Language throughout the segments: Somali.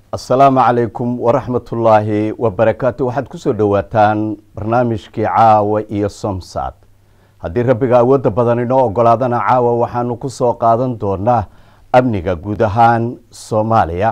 asalaamu calaykum waraxmatullaahi wabarakaatu waxaad kusoo dhowaataan barnaamijkii caawa iyo somsad haddii rabbiga awoodda badan inoo ogolaadana caawa waxaanu ku soo qaadan doonaa amniga guud ahaan soomaaliya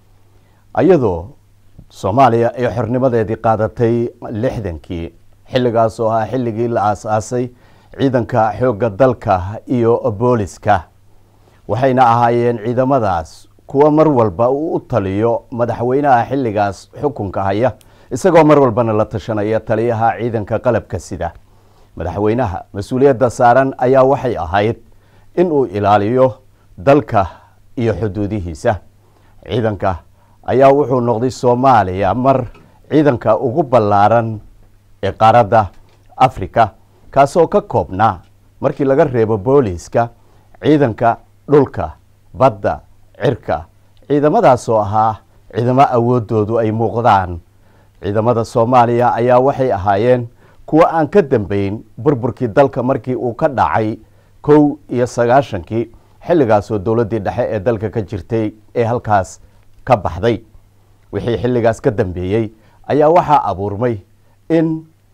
iyadoo soomaaliya ay xornimadeedii qaadatay lixdankii xilligaas oo ahaa xilligii la aas-aasay ciidanka xoogga dalka iyo booliska waxayna ahaayeen ciidamadaas kuwa mar walba uu u taliyo madaxweynaha xilligaas xukunka haya isagoo mar walbana la tashanaya taliyaha ciidanka qalabka sida madaxweynaha mas-uuliyadda saaran ayaa waxay ahayd in uu ilaaliyo dalka iyo xuduudihiisa ciidanka ayaa wuxuu noqday soomaaliya mar ciidanka ugu ballaaran ee qaaradda africa kaasoo ka koobnaa markii laga reebo booliiska ciidanka dhulka badda cirka ciidamadaasoo ahaa ciidamo awoodoodu ay muuqdaan ciidamada soomaaliya ayaa waxay ahaayeen kuwo aan ka dambeyn burburkii dalka markii uu ka dhacay kow iyo sagaashankii xilligaasoo dowladdii dhexe ee dalka ka jirtay ee halkaas ka baxday wixii xilligaas ka dambeeyey ayaa waxaa abuurmay in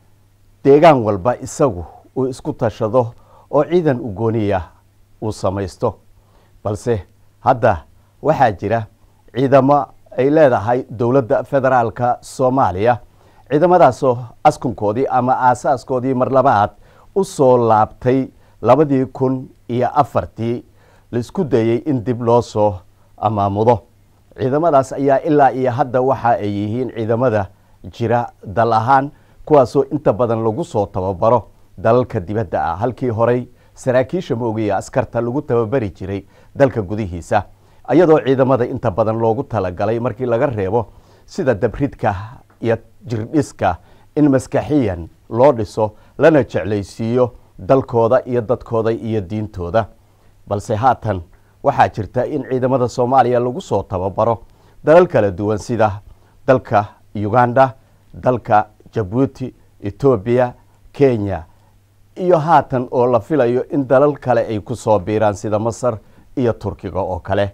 deegaan walba isagu uu isku tashado oo ciidan ugooniya uu samaysto balse hadda waxaa jira ciidamo ay leedahay dowladda federaalka soomaaliya ciidamadaasoo askunkoodii ama aasaaskoodii mar labaad u soo laabtay labadii kun iyo afartii laisku dayey in dib loo soo amaamudo ciidamadaas ayaa ilaa iyo hadda waxa ay yihiin ciidamada jira dal ahaan kuwaasoo inta badan lagu soo tababaro dalalka dibadda ah halkii horey saraakiisha moogiya askarta lagu tababari jiray dalka gudihiisa iyadoo ciidamada inta badan loogu talagalay markii laga reebo sida dabridka iyo jirdhiska in maskaxiyan loo dhiso lana jeclaysiiyo dalkooda iyo dadkooda iyo diintooda balse haatan waxaa jirta in ciidamada soomaaliya lagu soo tababaro dalal kala duwan sida dalka uganda dalka jabuuti etoobiya kenya iyo haatan oo la filayo in dalal kale ay ku soo biiraan sida masar iyo turkiga oo kale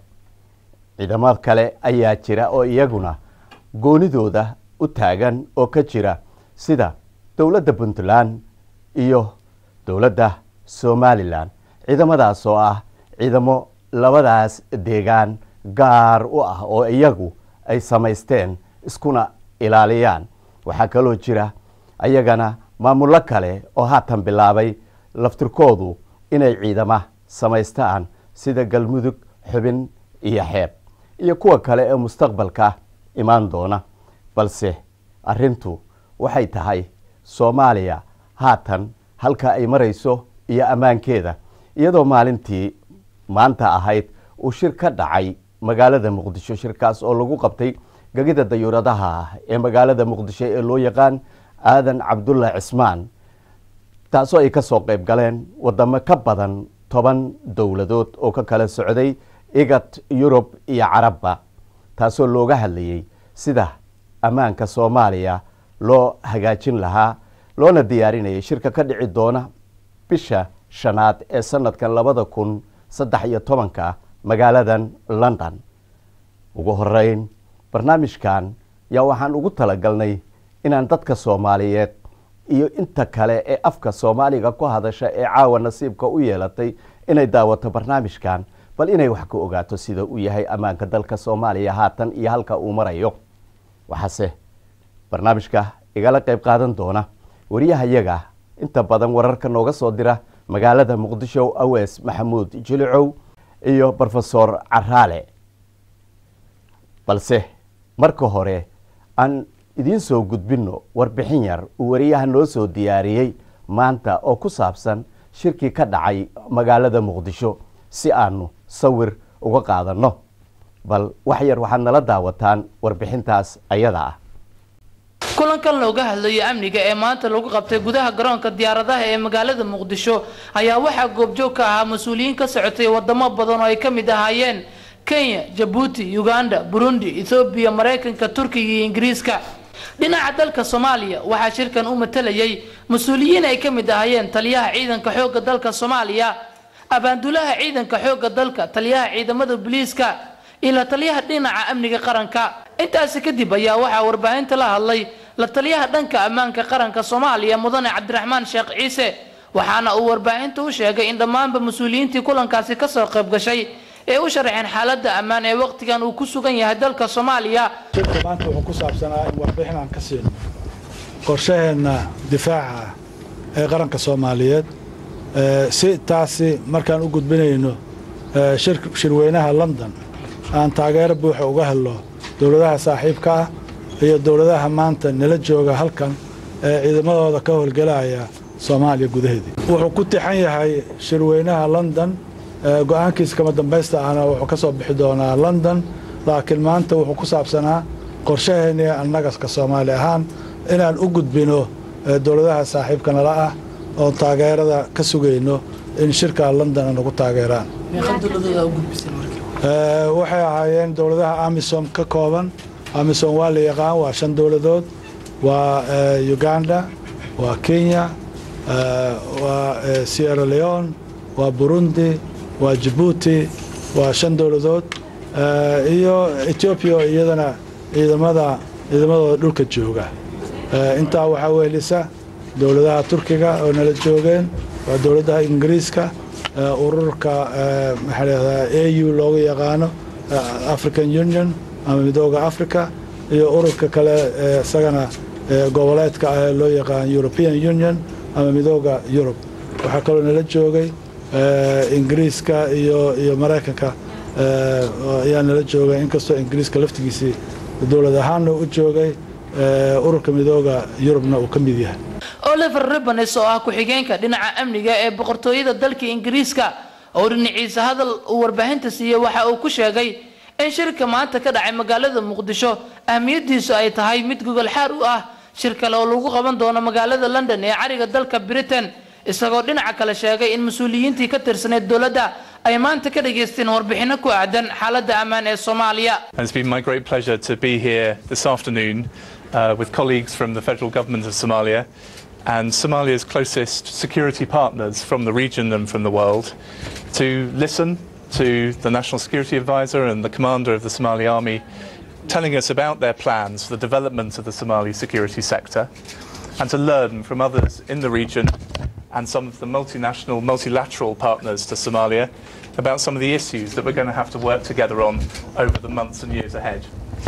ciidamo kale ayaa jira oo iyaguna goonidooda u taagan oo ka jira sida dowladda puntland iyo dowladda somalilan ciidamadaas oo ah ciidamo labadaas deegaan gaar u ah oo iyagu ay samaysteen iskuna ilaaliyaan waxaa kaloo jira ayagana maamullo kale oo haatan bilaabay laftirkoodu inay ciidama samaystaan sida galmudug xubin iyo xeeb iyo kuwa kale ee mustaqbalka imaan doona balse arrintu waxay tahay soomaaliya haatan halka ay marayso iyo ammaankeeda iyadoo maalintii maanta ahayd uu shir ka dhacay magaalada muqdisho shirkaas oo lagu qabtay gegida dayuuradaha ee magaalada muqdisho ee loo yaqaan aadan cabdulla cismaan taasoo ay ka soo qayb galeen wadamo ka badan toban dowladood oo ka kala socday igat yurub iyo carabba taasoo looga hadlayey sida ammaanka soomaaliya loo hagaajin lahaa loona diyaarinayay shirka ka dhici doona bisha shanaad ee sanadkan labada kun saddex iyo tobanka magaaladan london ugu horeyn barnaamijkan yaa waxaan ugu talagalnay inaan dadka soomaaliyeed iyo inta kale ee afka soomaaliga ku hadasha ee caawa nasiibka u yeelatay inay daawato barnaamijkan bal inay wax ka ogaato sida uu yahay ammaanka dalka soomaaliya haatan iyo halka uu marayo waxaase barnaamijka igala qayb qaadan doona wariyahayaga inta badan wararka nooga soo dira magaalada muqdisho awees maxamuud jilicow iyo rofesor caraale balse marka hore aan idiin soo gudbinno warbixin yar uu wariyaha noo soo diyaariyey maanta oo ku saabsan shirkii ka dhacay magaalada muqdisho si aanu sawir uga qaadanno bal wax yar waxaad nala daawataan warbixintaas ayada ah kulankan looga hadlayo amniga ee maanta lagu qabtay gudaha garoonka diyaaradaha ee magaalada muqdisho ayaa waxaa goobjoog ka ahaa mas-uuliyiin ka socotay wadamo badan oo ay ka mid ahaayeen kenya jabuuti uganda burundi ethoobiya maraykanka turkiga iyo ingiriiska dhinaca dalka soomaaliya waxaa shirkan u matalayay mas-uuliyiin ay ka mid ahaayeen taliyaha ciidanka xoogga dalka soomaaliya abaandulaha ciidanka xoogga dalka taliyaha ciidamada booliiska ila taliyaha dhinaca amniga qaranka intaasi kadib ayaa waxaa warbaahinta la hadlay la taliyaha dhanka ammaanka qaranka soomaaliya mudane cabdiraxmaan sheekh ciise waxaana uu warbaahinta u sheegay in dhammaanba mas-uuliyiintii kulankaasi kasoo qayb gashay ee u sharaxeen xaaladda ammaan ee waqtigan uu ku sugan yahay dalka soomaaliya shirka maanta wuxuu ku saabsanaa in warbixin aan ka siino qorshaheenna difaaca ah ee qaranka soomaaliyeed si taasi markaan u gudbinayno shirweynaha london aan taageero buuxa uga helno dowladaha saaxiibka ah iyo dowladaha maanta nala jooga halkan ee ciidamadooda ka howlgelaya soomaaliya gudaheedii wuxuu ku tixan yahay shirweynaha london go-aankiisa kama dambaysta ahna wuxuu ka soo bixi doonaa london laakiin maanta wuxuu ku saabsanaa qorshaheennii annagaska soomaali ahaan inaan u gudbino dowladaha saaxiibka nala ah oon taageerada ka sugayno in shirka london nagu taageeraan waxay ahaayeen dowladaha amisom ka kooban amisom waa la yaqaan waa shan dowladood waa uganda waa kenya waa sierra leone waa burundi waa jabuuti waa shan dowladood iyo etoobiya oo iyadana ciidamada ciidamadooda dhulka jooga intaa waxaa weelisa dowladaha turkiga oo nala joogeen waa dowladaha ingiriiska ururka maxaa lahahdaa a u loogu yaqaano african union ama midooda africa iyo ururka kale isagana goboleedka ah ee loo yaqaan european union ama midooda yurub waxaa kaloo nala joogay ingiriiska iyo iyo maraykanka ayaa nala joogay inkastoo ingiriiska laftigiisii dowlad ahaanna u joogay ururka midooda yurubna uu ka mid yahay oliver ribanes oo ah ku-xigeenka dhinaca amniga ee boqortooyada dalka ingiriiska oo dhinaciisa hadal uu warbaahinta siiyey waxa uu ku sheegay in shirka maanta ka dhacay magaalada muqdisho ahmiyadiisu ay tahay mid gogol xaar u ah shir kale oo lagu qaban doono magaalada london ee cariga dalka britain isagoo dhinaca kale sheegay in mas-uuliyiintii ka tirsaneyd dowladda ay maanta ka dhageysteen warbixino ku aadan xaaladda ammaan ee soomaaliya It's been my great pleasure to be here this afternoon uh, with colleagues from the federal government of Somalia and Somalia's closest security partners from the region and from the world to listen to the National Security Advisor and the commander of the Somali Army telling us about their plans for the development of the Somali security sector and to learn from others in the region and some of the multinational, multilateral partners to Somalia about some of the issues that we're going to have to work together on over the months and years ahead.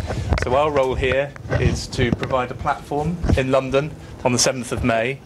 So our role here is to provide a platform in London on the 7th of May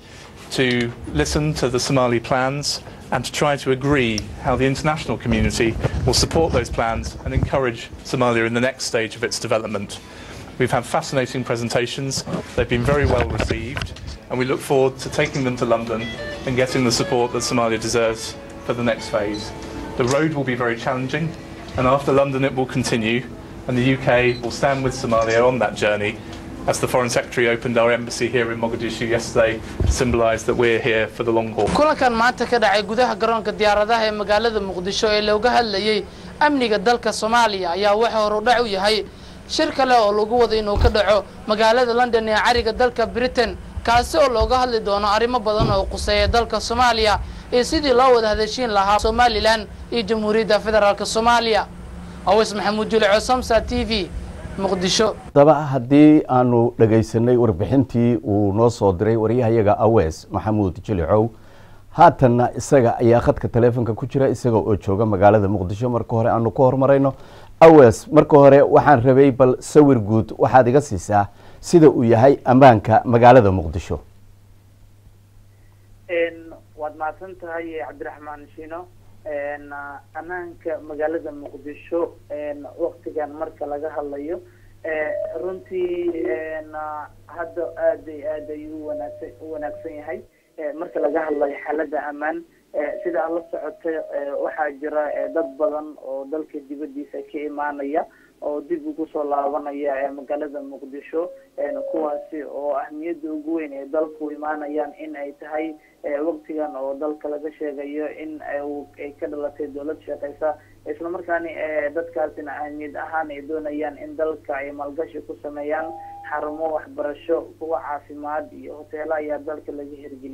to listen to the Somali plans and to try to agree how the international community will support those plans and encourage Somalia in the next stage of its development. We've had fascinating presentations, they've been very well received, and we look forward to taking them to London and getting the support that Somalia deserves for the next phase. The road will be very challenging, and after London it will continue, and the UK will stand with Somalia on that journey as the Foreign Secretary opened our embassy here in Mogadishu yesterday to symbolise that we're here for the long haul. kulankan maanta ka dhacay gudaha garoonka diyaaradaha ee magaalada muqdisho ee looga hadlayay amniga dalka soomaaliya ayaa waxa horudhac u yahay shir kale oo lagu wado inuu ka dhaco magaalada london ee cariga dalka britain kaasi oo looga hadli doono arrimo badan oo quseeya dalka soomaaliya iyo sidii loo wada hadashiin lahaa somalilan iyo jamhuuriyadda federaalk soomaaliya awes maxamuud juleco samsa t v muqdisho haddaba haddii aanu dhagaysanay warbixintii uu noo soo diray waryahayaga awes maxamuud jilicow haatanna isaga ayaa khadka taleefonka ku jira isaga oo jooga magaalada muqdisho marka hore aanu ku horumarayno awes marka hore waxaan rabay bal sawir guud waxaad iga siisaa sida uu yahay ammaanka magaalada muqdisho waad mahadsan tahay cabdiraxmaan shino ammaanka magaalada muqdisho waktigan marka laga hadlayo runtii hadda aad ay aad ayuu wanaagsan u wanaagsan yahay marka laga hadlayo xaalada ammaan sida aad la socotay waxaa jira dad badan oo dalka dibadiisa ka imaanaya oo dib ugu soo laabanaya magaalada muqdisho kuwaasi oo ahmiyadda ugu weyn ee dalku imaanayaan in ay tahay waktigan oo dalka laga sheegayo in ay ka dhalatay dowlad shaqeysa isla markaani dadkaasina ahmiyad ahaan ay doonayaan in dalka ay maalgashi ku sameeyaan xarumo waxbarasho kuwa caafimaad iyo hoteelo ayaa dalka laga hirgeliyey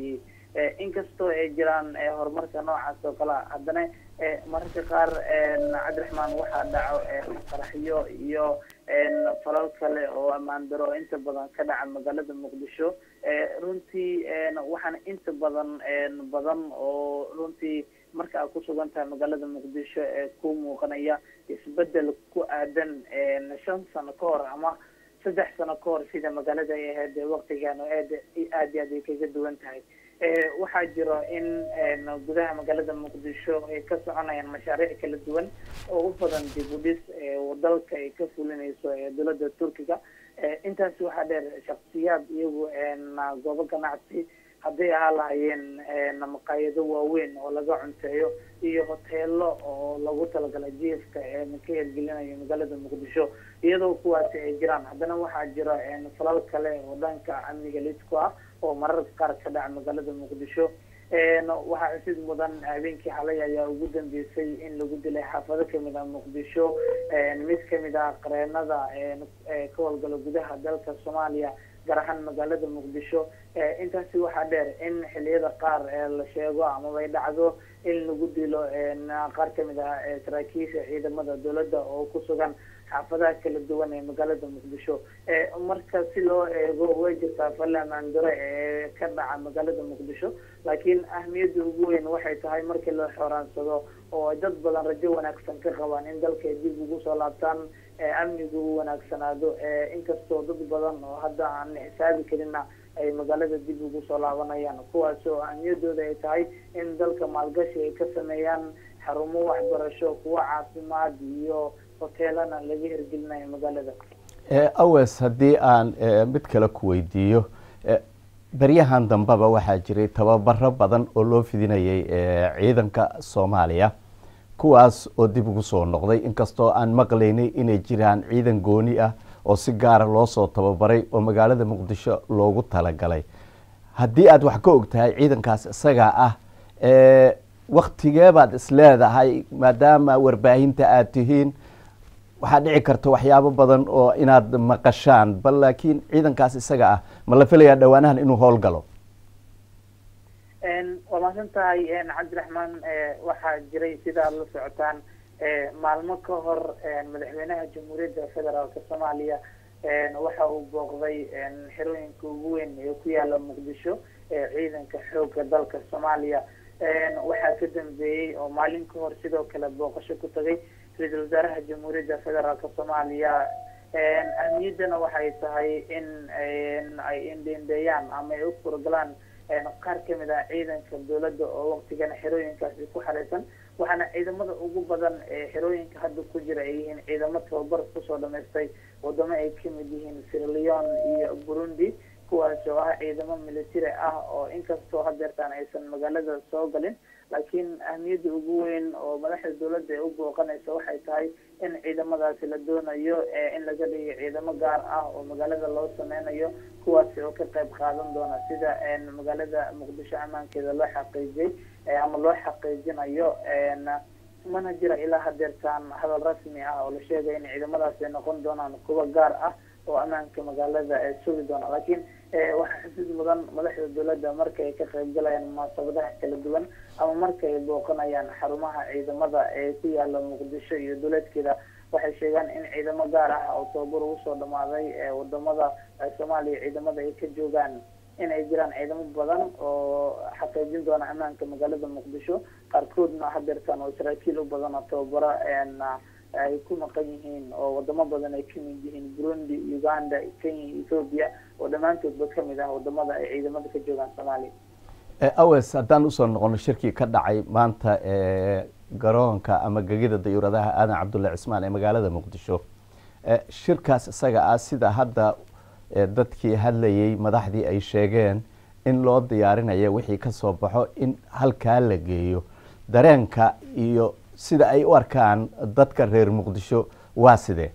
inkastoo ay jiraan horumarka noocaas oo kale haddana mararka qaar cabdiraxmaan waxaa dhaco qaraxyo iyo falal kale oo ammaan daro inta badan ka dhaca magaalada muqdisho runtii waxaana inta badan badan oo runtii marka aad kusugan tahay magaalada muqdisho ee ku muuqanaya isbedel ku aadan shan sano ka hor ama saddex sano ka hor sida magaalada ay ahayd waktigan oo aad aad iyo aad ay kaga duwan tahay waxaa jiro in gudaha magaalada muqdisho ay ka soconayaan mashaariic kala duwan oo u badan dib u dhis dalka ay ka fulinayso dowladda turkiga intaasi waxaa dheer shaksiyaad iyagu goobo ganacsi hadday ahaa lahaayeen maqaayado waaweyn oo laga cunteeyo iyo hoteelo oo lagu talagalay jiifka ka hirgelinayo magaalada muqdisho iyadoo kuwaasi ay jiraan haddana waxaa jira falal kale oo dhanka amniga lidku ah oo mararka qaar ka dhaca magaalada muqdisho waxaa xusid mudan habeenkii xalay ayaa ugu dambeysay in lagu dilay xaafado kamid ah muqdisho mid kamid ah qareenada ka howlgala gudaha dalka soomaaliya gaar ahaan magaalada muqdisho intaasi waxaa dheer in xiliyada qaar la sheego amaba ay dhacdo in lagu dilo qaar kamid ah saraakiisha ciidamada dowladda oo ku sugan xaafadaha kala duwan ee magaalada muqdisho marka si loo eego way jirtaa falla amaandare ee ka dhaca magaalada muqdisho laakiin ahmiyadda ugu weyn waxay tahay markii la xoraansado oo dad badan rajo wanaagsan ka qabaan in dalka ay dib ugu soo laabtaan amnigu u wanaagsanaado inkastoo dad badan oo hadda aan xisaabi karinna ay magaalada dib ugu soo laabanayaan kuwaas oo ahmiyadooda ay tahay in dalka maalgashi ay ka sameeyaan xarumo waxbarasho kuwo caafimaad iyo hoteelana laga hirgelinayo magaalada awes haddii aan mid kale ku weydiiyo baryahan dambeba waxaa jiray tababaro badan oo loo fidinayay ciidanka soomaaliya kuwaas oo dib ugu soo noqday inkastoo aan maqlaynay inay jiraan ciidan gooni ah oo si gaara loo soo tababaray oo magaalada muqdisho loogu talagalay haddii aada wax ka og tahay ciidankaas isagaa ah waktigeebaad isleedahay maadaama warbaahinta aada tihiin waxaa dhici karta waxyaabo badan oo inaad maqashaan bal laakiin ciidankaas isaga ah ma la filayaa dhawaanahan inuu howlgalo waa mahadsan tahay cabdiraxmaan waxaa jiray sidaad la socotaan maalmo ka hor madaxweynaha jamhuuriyadda federaalka soomaaliya waxa uu booqday xerooyinka ugu weyn ee ku yaala muqdisho ciidanka xooga dalka soomaaliya waxaa ka dambeeyey oo maalin ka hor sidoo kale booqasho ku tagay ra-iisul wasaaraha jamhuuriyadda federaalka soomaaliya ahmiyaddana waxay tahay in ay indhendheeyaan ama ay u furgalaan qaar kamid ah ciidanka dowladda oo waktigan xerooyinkaasi ku xareysan waxaana ciidamada ugu badan ee xerooyinka hadda ku jira ay yihiin ciidamo tababar kusoo dhamaystay wadamo ay kamid yihiin sirleon iyo burundi kuwaas oo ah ciidamo military ah oo inkastoo hadeertaan aysan magaalada soo galin laakiin ahmiyadda ugu weyn oo madaxda dowladda ay u booqanayso waxay tahay in ciidamadaasi la doonayo in laga dhigo ciidamo gaar ah oo magaalada loo sameynayo kuwaasi oo ka qayb qaadan doona sida magaalada muqdisho ammaankeeda loo xaqiijiyey ama loo xaqiijinayo mana jira ilaa hadeertaan hadal rasmi ah oo la sheegay in ciidamadaasi ay noqon doonaan kuwa gaar ah oo ammaanka magaalada sugi doona laakiin waxaa xusid mudan madaxda dowladda marka ay ka qayb galayaan munaasabadaha kala duwan ama marka ay booqanayaan xarumaha ciidamada ee ku yaala muqdisho iyo dowladkeeda waxay sheegaan in ciidamo gaar ah oo tababar ugu soo dhamaaday wadamada soomaaliya ciidamada ay ka joogaan in ay jiraan ciidamo badan oo xaqiijin doona ammaanka magaalada muqdisho qaarkoodna hadeertaan oo saraakiil u badan oo tababaro ay ku maqan yihiin oo wadamo badan ay kamid yihiin burundi uganda kenya ethoopia oo dhammaantoodba kamid ah wadamada ay ciidamada ka joogaan soomaaliya awes haddaan usoo noqono shirkii ka dhacay maanta garoonka ama gegida dayuuradaha aadan cabdulle cismaan ee magaalada muqdisho shirkaas isaga ah sida hadda dadkii hadlayay madaxdii ay sheegeen in loo diyaarinayo wixii kasoo baxo in halkaa la geeyo dareenka iyo sida ay u arkaan dadka reer muqdisho waa sidee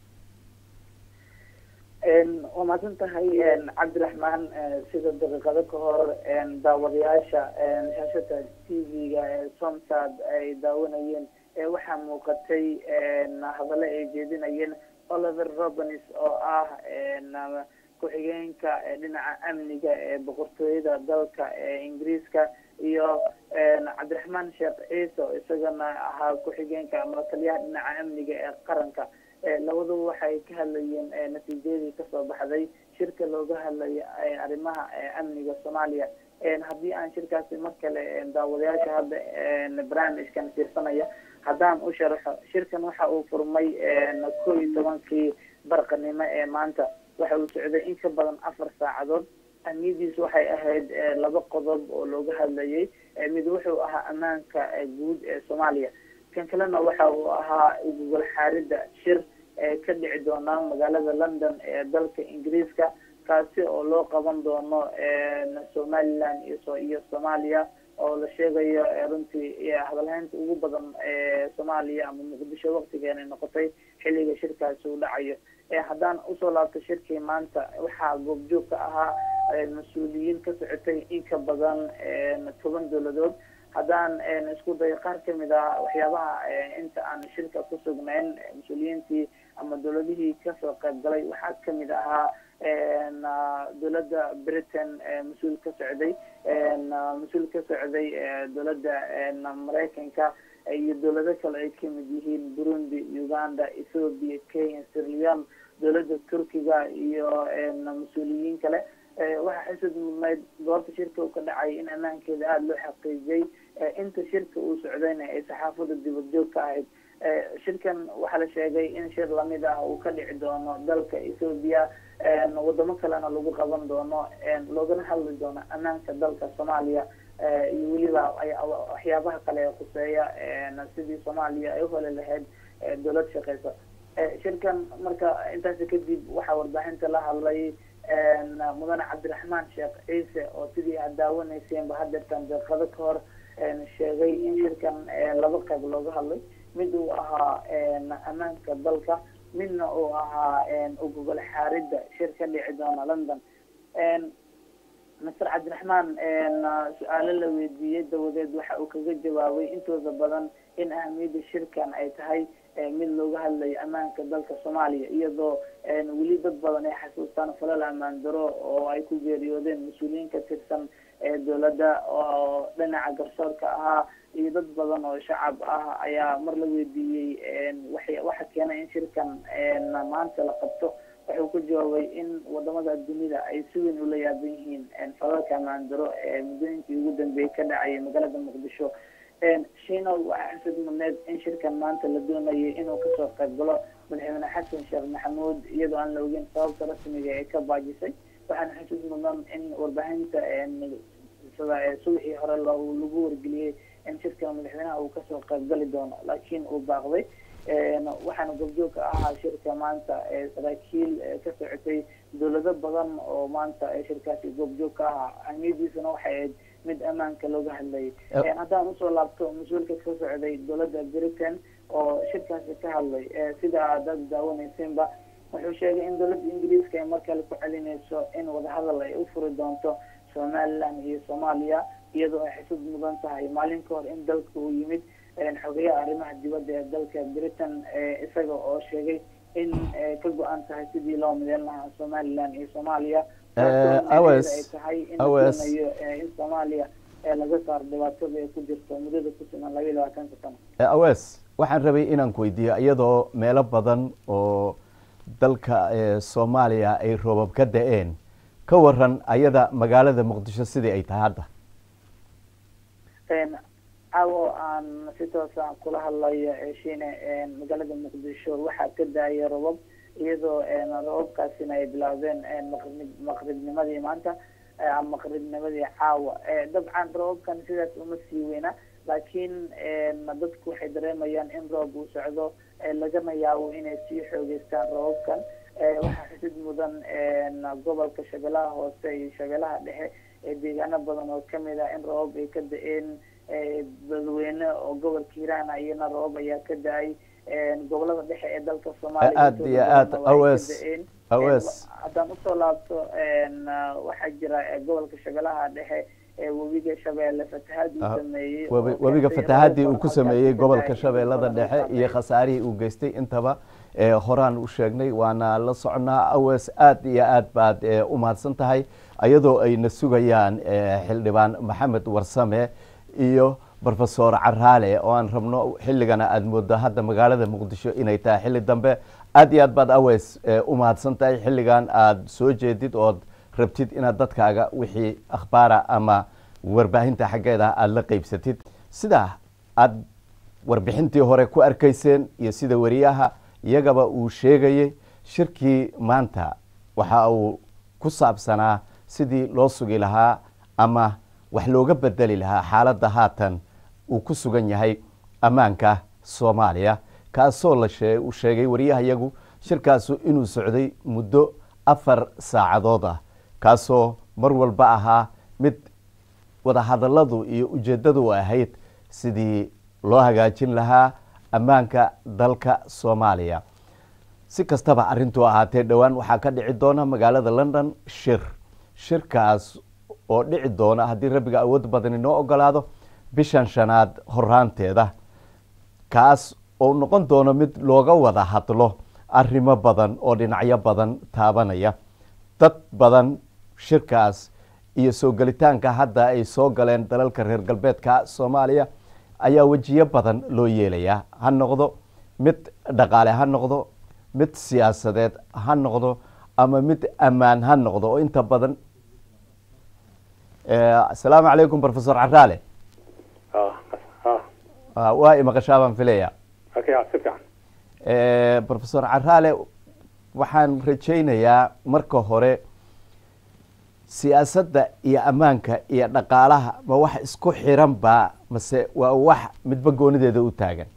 waa mahadsan tahay cabdiraxmaan sida daqiiqado ka hor daawadayaasha shaashada t v-ga ee somsad ay daawanayeen waxaa muuqatay hadallo ay jeedinayeen oliver robanis oo ah ku-xigeenka dhinaca amniga ee boqortooyada dalka ee ingiriiska iyo cabdiraxmaan sheekh ciise oo isagana ahaa ku-xigeenka ama taliyaha dhinaca amniga ee qaranka labaduba waxay ka hadlayeen natiijadii kasoo baxday shirka looga hadlaya arrimaha amniga soomaaliya haddii aan shirkaasi mar kale daawadayaasha hadda barnaamijkan fiirsanaya haddaan u sharaxo shirkan waxa uu furmay ko iyo tobankii barqanimo ee maanta waxa uu socday in ka badan afar saacadood ahmiyadiisu waxay ahayd laba qodob oo looga hadlayay mid wuxuu ahaa ammaanka guud ee soomaaliya kan kalena waxa uu ahaa gogol xaaridda shir ka dhici doona magaalada london ee dalka ingiriiska kaasi oo loo qaban doono somaliland iyo soomaaliya oo la sheegayo runtii hadalhaynta ugu badan ee soomaaliya ama muqdisho waktigeena noqotay xilliga shirkaasi uu dhacayo haddaan usoo laabto shirkii maanta waxaa goobjoog ka ahaa mas-uuliyiin ka socotay in ka badan toban dowladood haddaan isku dayo qaar kamid ah waxyaabaha inta aan shirka ku sugnayn mas-uuliyiintii ama dowladihii kasoo qayb galay waxaa kamid ahaa dowladda britain mas-uul ka socday mas-uul ka socday dowladda maraykanka iyo dowlado kale ay kamid yihiin burundi uganda ethoopia kenya sirleon dowladda turkiga iyo mas-uuliyiin kale waxaa xisad mudnayd goobta shirka uu ka dhacay in ammaankeeda aada loo xaqiijiyay inta shirka uu socdayna ay saxaafada dibadjoog ka ahayd shirkan waxaa la sheegay in shir lamid ah uu ka dhici doono dalka ethoopia wadamo kalena lagu qaban doono loogana hadli doono ammaanka dalka soomaaliya iyo weliba waxyaabaha kale ee khuseeya sidii soomaaliya ay uheli lahayd dowlad shaqeysa shirkan marka intaasi kadib waxaa warbaahinta la hadlay mudane cabdiraxmaan sheekh ciise oo sidii aad daawaneyseenba hadeertan deeqado ka hor sheegay in shirkan laba qayb looga hadlay mid uu ahaa ammaanka dalka midna uu ahaa ugogol xaaridda shir ka dhici doona london master cabdiraxmaan su-aalo la weydiiyey dawadeed waxa uu kaga jawaabay intooda badan in ahamiyadda shirkan ay tahay mid looga hadlayo ammaanka dalka soomaaliya iyadoo weli dad badan ay xasuustaan falal ammaan daro oo ay ku geeriyoodeen mas-uuliyiin ka tirsan dowladda oo dhinaca garsoorka ahaa iyo dad badan oo shacab ah ayaa mar la weydiiyey waxa keenay in shirkan maanta la qabto wuxuu ku jawaabay in wadamada dunida ay si weyn ula yaaban yihiin falalka ammaan daro ee muddooyinkii ugu dambeeyey ka dhacayay magaalada muqdisho shino waxaa xusad mudneed in shirkan maanta la doonayay inuu kasoo qayb galo madaxweyne xasan sheekh maxamuud iyadoo aan la ogeyn sababta rasmiga ee ka baajisay waxaana xusud mudnan in warbaahinta subaxii hore lagu wargeliyey in shirkan madaxweynaha uu kasoo qayb gali doono laakiin uu baaqday waxaana goobjoog ka ahaa shirka maanta saraakiil ka socotay dowlado badan oo maanta shirkaasi goobjoog ka ahaa ahmiyadiisuna waxay ahayd mid ammaanka looga hadlayay haddaan usoo laabto mas-uulka ka socday dowladda britain oo shirkaasi ka hadlay sida aad daawaneyseenba wuxuu sheegay in dowladda ingiriiska ay markale ku celinayso in wadahadal ay u furi doonto somaliland iyo soomaaliya iyadoo ay xisud mudan tahay maalin ka hor in dalka uu yimid xogeyaha arrimaha dibadda ee dalka britain isaga oo sheegay in ka go-an tahay sidii loo mideyn lahaa somaliland iyo soomaaliya ay tahay in doonayo in soomaaliya laga saaro dhibaatada ay ku jirto muddada ku sugan laba iyo labaatanka sano awes waxaan rabay inaan ku weydiiyo iyadoo meelo badan oo dalka soomaaliya ay roobab ka da-een ka waran ayada magaalada muqdisho sidii ay tahay hadda caawo aan si toosa kula hadlayo shiine magaalada muqdisho waxaa ka daayay robab iyadoo robabkaasina ay bilaabeen maqrib maqribnimadii maanta maqribnimadii caawa dabcan robabkan sidaas uma sii weyna laakiin dadku waxay dareemayaan in roob uu socdo lagana yaabo inay sii xoogeystaan robabkan waxaa xusid mudan gobolka shabeelaha hoose iyo shabeelaha dhexe ee deegaano badan oo kamid ah in robab ay ka da-een dadweyne oo gobolka hiiraan iyana robab ayaa ka da-ay gobolada dhexe ee dalka soomaaliya aada iyo aada awes awes haddaan usoo laabto waxaa jira gobolka shabeelaha dhexe webiga shabeelle fatahaad uu Ah, sameeyey webi- oo webiga keentay fatahaadii roobab uu ku halkaas sameeyey ka gobolka da'ay shabeellada badan dhexe iyo saameeyey. khasaarihii uu geystay intaba ee horaan u sheegnay waana la soconaa awees aad iyo aad baad ee, u mahadsan tahay iyadoo ayna sugayaan ee, xildhibaan maxamed warsame iyo brofesor caraale oo aan rabno xilligana aada moodo hadda magaalada muqdisho inay tahay xilli dambe aad iyo aad baad aweys ee, u mahadsan tahay xilligan aada soo jeedid ood rabtid inaad dadkaaga wixii akhbaara ama warbaahinta xaggeeda aada la qeybsatid sidaa aada warbixintii hore ku arkayseen iyo sida wariyaha iyagaba uu sheegayey shirkii maanta waxa uu ku saabsanaa sidii loo sugi lahaa ama wax looga bedeli lahaa xaaladda haatan uu ku sugan yahay ammaanka soomaaliya kaasoo la shee uu sheegay wariyaha iyagu shirkaasu inuu socday muddo afar saacadood ah kaasoo mar walba ahaa mid wadahadalladu iyo ujeeddadu ahayd sidii loo hagaajin lahaa ammaanka dalka soomaaliya si kastaba arrintuu ahaatee dhowaan waxaa ka dhici doona magaalada london shir shirkaas oo dhici doona haddii rabbiga awood badan inoo ogolaado bishan shanaad horaanteeda kaas oo noqon doono mid looga wada hadlo arrimo badan oo dhinacyo badan taabanaya dad badan shirkaas iyo soo gelitaanka hadda ay soo galeen dalalka reer galbeedka soomaaliya ayaa wejiyo badan loo yeelayaa ha noqdo mid dhaqaale ha noqdo mid siyaasadeed ha noqdo ama mid ammaan ha noqdo oo inta badan asalaamu calaykum professor caraale waa imaqashaa baan filaya si fiican professor caraale waxaan rajaynayaa marka hore siyaasadda iyo ammaanka iyo dhaqaalaha ma wax isku xiran ba mase waa wax midba goonideeda u taagan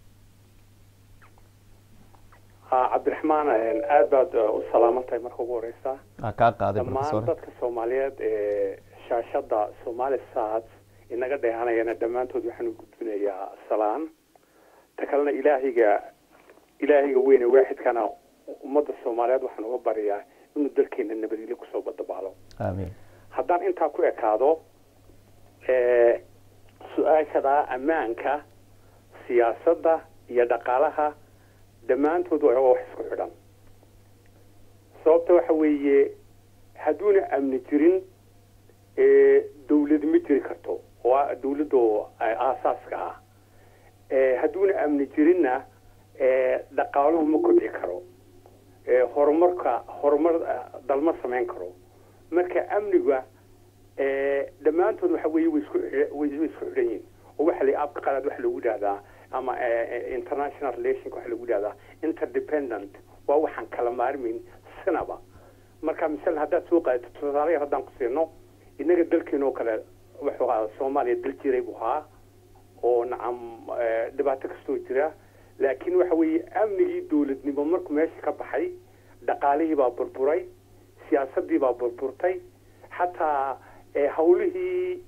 ha cabdiraxmaan aad baad u salaaman tahay marka ugu horeysa waa kaa qaaday dhammaan professor dadka soomaaliyeed ee shaashada somali sat inaga dheehanayana dhammaantood waxaan u gudbinayaa salaan ta kalena ilaahayga ilaahayga weyne waaxidkana ummadda soomaaliyeed waxaan uga baryaa inuu dalkeena nabadgelyo kusoo badabaalo aamiin haddaan intaa ku ekaado su-aashada ammaanka siyaasadda iyo dhaqaalaha dhammaantood waa wax isku xidhan sababta waxa weeye hadduuna amni jirin dawlad ma jiri karto oo dawladdo aasaaska ah hadduuna amni jirinna dhaqaaluhu ma kobci karo horumarka horumar dalma samayn karo marka amniga dhammaantood waxa weeye way isku way isku xidhan yihin oo waxa la afka qalaad waxa lagu yidhahdaa ama international relationka waxa lagu yidhahdaa interdependent waa waxaan kala maarmayn sinaba marka misal haddaad soo qaadato tusaale yar haddaan ku siino innaga dalkeena oo kale wuxuu ahaa soomaaliya dal jiray buu ahaa oo nacam dhibaato kastoo jira laakiin waxa weeye amnigii dawladnimo markuu meesha ka baxay dhaqaalihii baa burburay siyaasaddii baa burburtay xataa hawlihii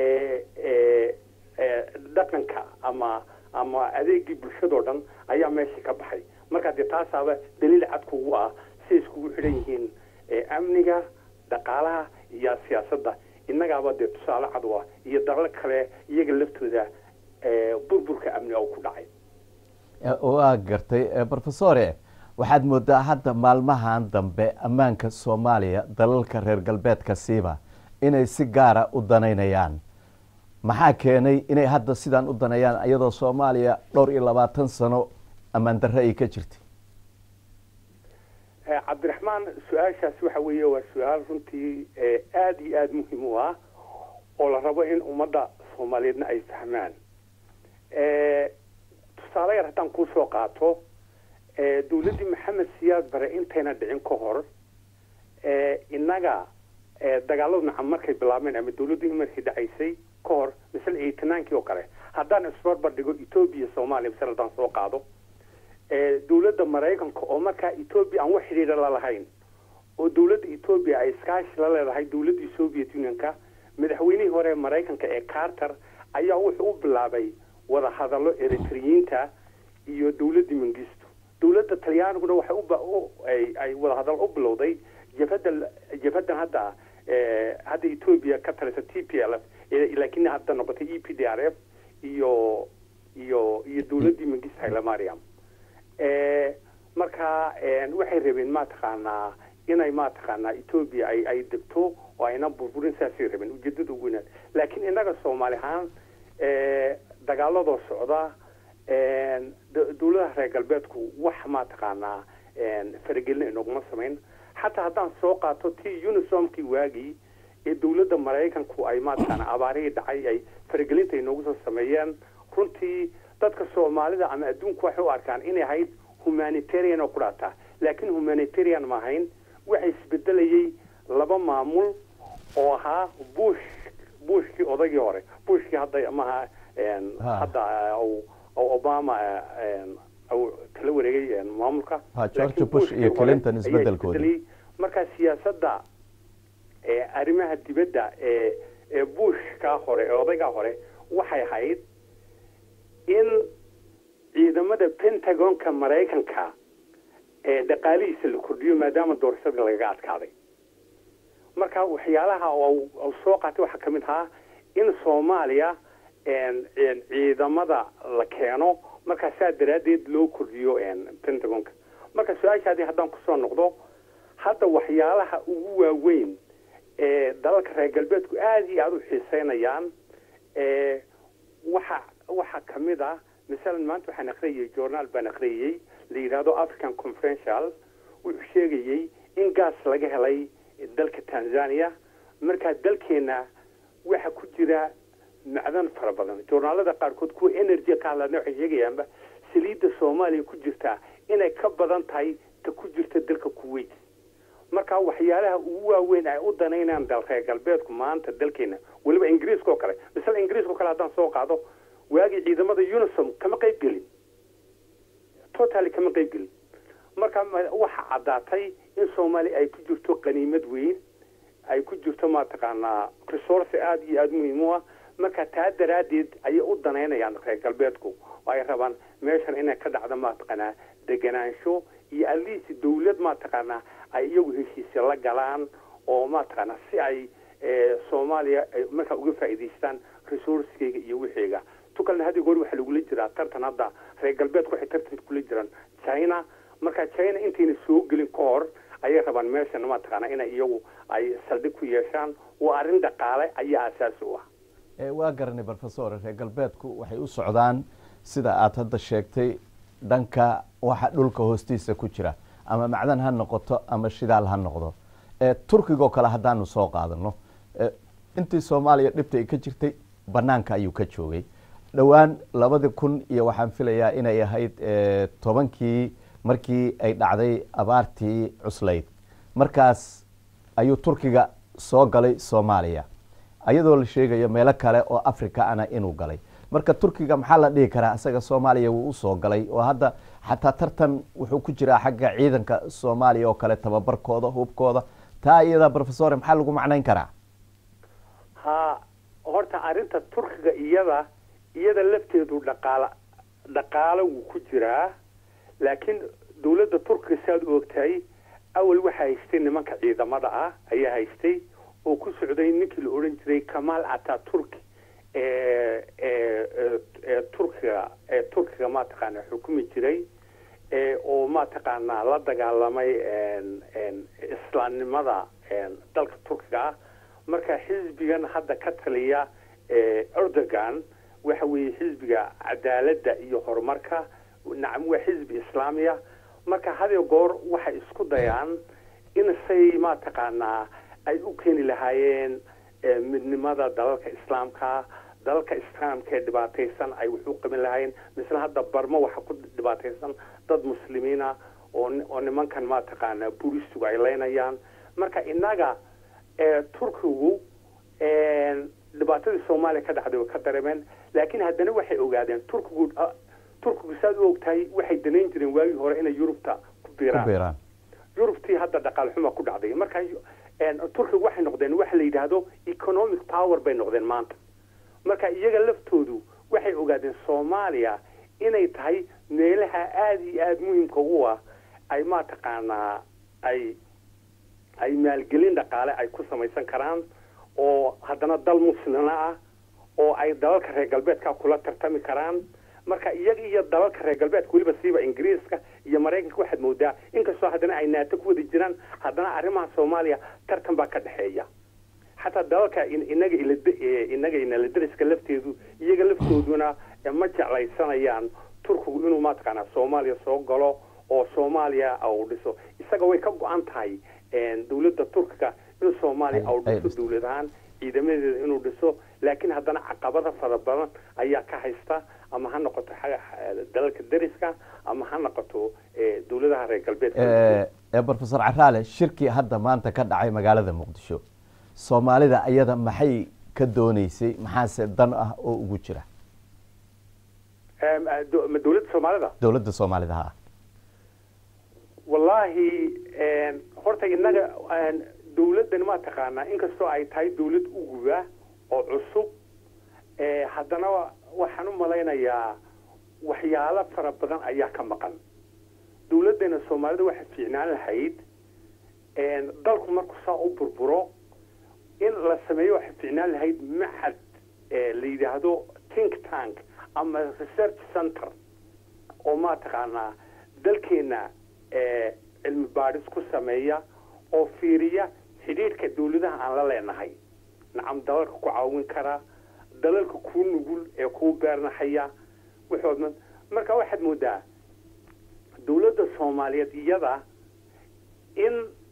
dhaqanka ama ama adeegii bulshadoo dhan ayaa meesha ka baxay marka dee taasaaba daliil cad kugu ah siay iskugu xidhan yihiin amniga dhaqaalaha iyo siyaasadda innagaaba dee tusaale cad u ah iyo dalal kale iyaga laftooda burburka amni oo ku dhacay waa gartay professore waxaad moodaa hadda maalmahan dambe ammaanka soomaaliya dalalka reer galbeedka siiba inay si gaara u danaynayaan maxaa keenay inay hadda sidaan u daneeyaan iyadoo soomaaliya dhowr iyo labaatan sano ammaan darre ay ka jirtay cabdiraxmaan su-aashaasi waxa weeye waa su-aal runtii aada iyo aada muhiim u ah oo la rabo in ummadda soomaaliyeedna ay fahmaan tusaale yar haddaan kuu soo qaato dawladdii maxamed siyaad bare intayna dhicin ka hor innaga dagaaladu nacam markay bilaabeen ama dawladdii markii dhacaysay ka hor misle eighty-ninekii oo kale haddaan isbarbar dhigo etoobiya soomaaliya misle haddaan soo qaado dawladda maraykanka oo markaa etoobiya aan wax xidhiidha la lahayn oo dawladda etoobiya ay iskaashi la leedahay dawladdii soviet unionka madaxweynihii hore ee maraykanka ee carter ayaa wuxuu u bilaabay wada hadallo eritriyiinta iyo dawladdii mangisto dawladda talyaaniguna waxay ay wada hadallo u bilowday jabhadda jabhaddan hadda hadda ethoobia ka talisa t p l f laakiin hadda noqotay e p d r f iyo iyo iyo dowladdii mangista hailemariam marka waxay rabeen mataqaanaa inay mataqaanaa ethoobia ay ay degto oo ayna burburin saasay rabeen ujeedada ugu weynaad laakiin innaga soomaali ahaan dagaaladoo socda dowladaha reer galbeedku wax mataqaanaa faragelina inoguma samayn xataa haddaan soo qaato tii unisomkii waagii ee dowladda maraykanku ay mataqaanaa abaarihii dhacay ay faragelinta inoogu soo sameeyeen runtii dadka soomaalida ama adduunku waxay u arkaan inay ahayd humanitarian oo ku dhaataa laakiin humanitarian ma ahayn waxa isbedelayay laba maamul oo ahaa bush bushkii odagii hore bushkii hadda maha hadda obama kala wareegay maamulka george bush iyo clinton isbedelkoodi marka siyaasadda arrimaha dibadda ee ee bushkaa hore ee odaygaa hore waxay ahayd in ciidamada pentagonka maraykanka ee dhaqaalihiisa la kordhiyo maadaama doorashada lagaga adkaaday marka waxyaalaha oo soo qaatay waxaa ka mid ahaa in soomaaliya ciidamada la keeno markaa saa daraaddeed loo kordhiyo pentagonka marka su-aashaadii haddaan kusoo noqdo hadda waxyaalaha ugu waaweyn ee dalalka reer galbeedku aada iyo aada u xiiseynayaan waxa waxaa ka mid ah masalan maanta waxaan akhriyayay journaal baan akhriyayey la yidhaahdo african conferential wuxuu sheegayey in gaas laga helay dalka tanzania markaa dalkeenna waxa ku jira macdan fara badan journaalada qaarkood kuwa energy ka hadlaana waxay sheegayaanba saliidda soomaaliya ku jirtaa inay ka badan tahay ta ku jirta dalka kuwait marka waxyaalaha ugu waaweyn ay u danaynaan dal reer galbeedku maanta dalkeena weliba ingiriiska oo kale misale ingiriiska oo kale haddaan soo qaado waagii ciidamada unisom kama qayb gelin totally kama qayb gelin marka waxa caddaatay in soomaaliya ay ku jirto qaniimad weyn ay ku jirto mataqaanaa resource aada iyo aada muhiim u ah marka taa daraaddeed ayay u danaynayaan reer galbeedku oo ay rabaan meeshan inay ka dhacdo mataqaanaa deganaansho iyo aliisi dawlad mataqaanaa ay iyagu heshiisya la galaan oo mataqaanaa si ay soomaaliya markaa uga faa'iidaystaan resourcekeyga iyo wixeyga tukalna hadii goor waxaa lagula jiraa tartan hadda reer galbeedku waxay tartan kula jiraan china marka china intayna soo gelin ka hor ayay rabaan meeshan mataqaanaa inay iyagu ay saldhig ku yeeshaan waa arrin dhaqaale ayaa asaasi u ah waa garanay professor reer galbeedku waxay u socdaan sida aada hadda sheegtay dhanka waxa dhulka hoostiisa ku jira ama macdan ha noqoto ama shidaal ha noqdo turkigoo kale haddaanu soo qaadano intii soomaaliya dhibta ay ka jirtay banaanka ayuu ka joogay dhowaan labadii kun iyo waxaan filayaa inay ahayd tobankii markii ay dhacday abaartii cuslayd markaas ayuu turkiga soo galay soomaaliya ayadoo la sheegayo meelo kale oo africa ana inuu galay marka turkiga maxaa la dhihi karaa isaga soomaaliya wuu usoo galay oo hadda xataa tartan wuxuu ku jiraa xagga ciidanka soomaaliya oo kale tababarkooda hubkooda taa iyada professor maxaa lagu macnayn karaa ha horta arrinta turkiga iyada iyada lafteedu dhaqaala dhaqaalo wuu ku jiraa laakiin dawladda turkiga si aad u ogtahay awal waxaa haystay nimanka ciidamada ah ayaa haystay oo ku socday ninkii la odhan jiray kamaal ataturk ee turkiga ee turkiga mataqaana xukumi jiray oo mataqaanaa la dagaalamay islaamnimada dalka turkiga ah marka xisbigan hadda ka taliya erdogan waxa weeye xisbiga cadaaladda iyo horumarka nacam waa xisbi islaamiya marka hadiyo goor waxay isku dayaan in say mataqaanaa ay u keeni lahaayeen midnimada dalalka islaamka dalalka islaamka ee dhibaataysan ay wax u qaban lahaayeen misle hadda barmo waxa ku dhibaataysan dad muslimiina oo oo nimankan mataqaanaa buristigu ay leynayaan marka innaga turkigu dhibaatadii soomaaliya ka dhacday way ka dareemeen laakiin haddana waxay ogaadeen turkigu turkigu saad u ogtahay waxay danayn jireen waagii hore inay yurubta ku biiraan yurubtii hadda dhaqaal xuma ku dhacday marka turkiga waxay noqdeen waxa la yidhaahdo economic power bay noqdeen maanta marka iyaga laftoodu waxay ogaadeen soomaaliya inay tahay meelaha aada iyo aada muhiimka u ah ay mataqaanaa ay ay maalgelin dhaqaale ay ku samaysan karaan oo haddana dal muslina ah oo ay dalalka reer galbeedka kula tartami karaan marka iyaga iyo dalalka reer galbeedka weliba siiba ingiriiska iyo maraykanka waxaad moodaa inkastoo haddana ay naato ku wada jiraan haddana arrimaha soomaaliya tartan baa ka dhexeeya xataa dalalka inaga inaga inala dariska lafteedu iyaga laftooduna ma jeclaysanayaan turkigu inuu mataqaanaa soomaaliya soo galo oo soomaaliya uu dhiso isaga way ka go-an tahay dowladda turkiga inuu soomaaliya uu dhiso dowlad ahaan ciidamadeeda inuu dhiso laakiin haddana caqabada fara badan ayaa ka haysta ama ha noqoto dalalka dariska ama ha noqoto dowladaha reer galbeedka profesor caraale shirkii hadda maanta ka dhacay magaalada muqdisho soomaalida ayada maxay ka dooneysay maxaase dan ah oo ugu jira ma dowladda soomaalida dowladda soomaalida ha wallaahi horta innaga dowladdan ma taqaanaa inkastoo ay tahay dowlad uguba oo cusub haddana waxaan u malaynayaa waxyaalo fara badan ayaa ka maqan dowladdeena soomaalida waxay fiicnaan lahayd dalku markuu saa u burburo in la sameeyo waxay fiicnaan lahayd maxad la yidhaahdo think tank ama research center oo ma taqaanaa dalkeenna cilmi baadhis ku sameeya oo fiiriya xidhiidhka dowladaha aan la leenahay nacam dalalka ku caawin kara dalalka kuu nugul ee kuu beernaxaya wuxuu marka waxaad moodaa dowladda soomaaliyeed iyada in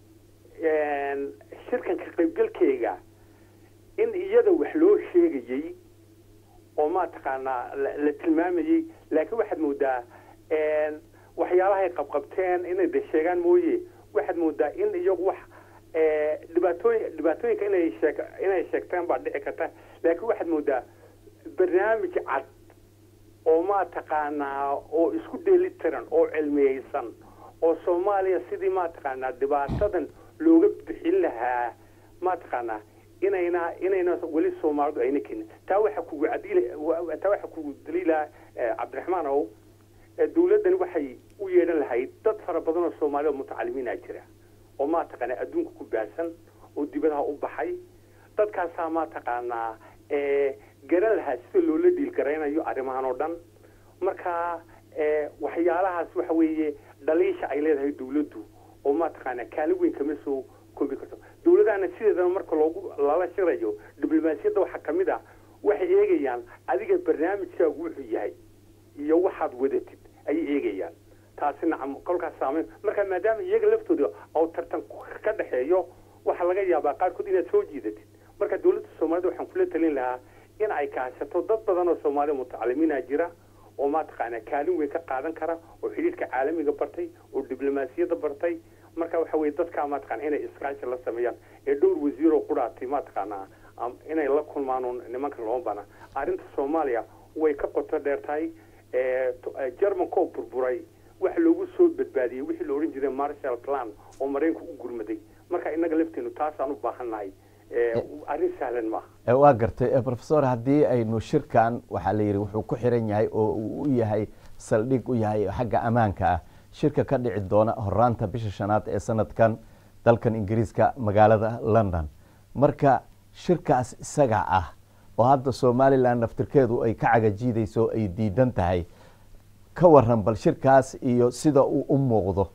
shirkanka qaybgalkeyga in iyada wax loo sheegayey oo ma taqaanaa la tilmaamayey laakiin waxaad moodaa waxyaalahay qabqabteen inay de sheegaan mooye waxaad moodaa in iyagu wax dhibaatooyin dhibaatooyinka inay sheeg inay sheegteen baa dhici karta laakiin waxaad moodaa barnaamij cad oo ma taqaanaa oo isku dheelitiran oo cilmiyeysan oo soomaaliya sidii ma taqaanaa dhibaatadan looga bixin lahaa ma taqaanaa inayna inayna weli soomaalidu ayna kenin taa waxaa kugu cadil taa waxaa kugu daliila cabdiraxmaan ow dowladdani waxay u yeedhan lahayd dad fara badan oo soomaali oo mutacalimiina jira oo ma taqaanaa adduunka ku baahsan oo dibadaha u baxay dadkaasaa ma taqaanaa garan lahaa sida loola dhiilgaraynayo arrimahan oo dhan marka waxyaalahaas waxa weeye dhaliisha ay leedahay dowladdu oo ma taqaanaa kaalin weyn kama soo koobi karto dowladahana sideedaba marka loogu lala shirayo diblomaasiyadda waxaa ka mid ah waxay eegayaan adiga barnaamijkaagu wuxuu yahay iyo waxaad wadatid ayay eegayaan taasi nacam kolkaas saameyn marka maadaama iyaga laftooda oo tartan ka dhexeeyo waxaa laga yaabaa qaarkood inaad soo jiidatid marka dowladda soomaalida waxaan kula talin lahaa in ay kaashato dad badan oo soomaaliya mutacalimiina jira oo ma taqaanaa kaalin weyn ka qaadan kara oo xidhiidhka caalamiga bartay oo diblomaasiyadda bartay marka waxa weye dadkaa ma taqana inay iskaashi la sameeyaan ee dhowr wasiiroo qudhaatay ma taqaanaa inay la kulmaan nimanka looma bana arrinta soomaaliya way ka qoto dheer tahay germanka oo burburay waxa loogu soo badbaadiyey wixii la odhan jiray marshall plan oo maraykanku u gurmaday marka innaga lafteenu taasaan u baahannahay arrin sahlan maaha waa gartay professor haddii aynu shirkan waxaa la yidhi wuxuu ku xiran yahay oo uu u yahay saldhig u yahay xagga ammaanka ah shirka ka dhici doona horaanta bisha shanaad ee sanadkan dalkan ingiriiska magaalada london marka shirkaas isaga ah oo hadda somalilan naftirkeedu ay ka cagajiidayso ay diidan tahay ka waran bal shirkaas iyo sida uu u muuqdo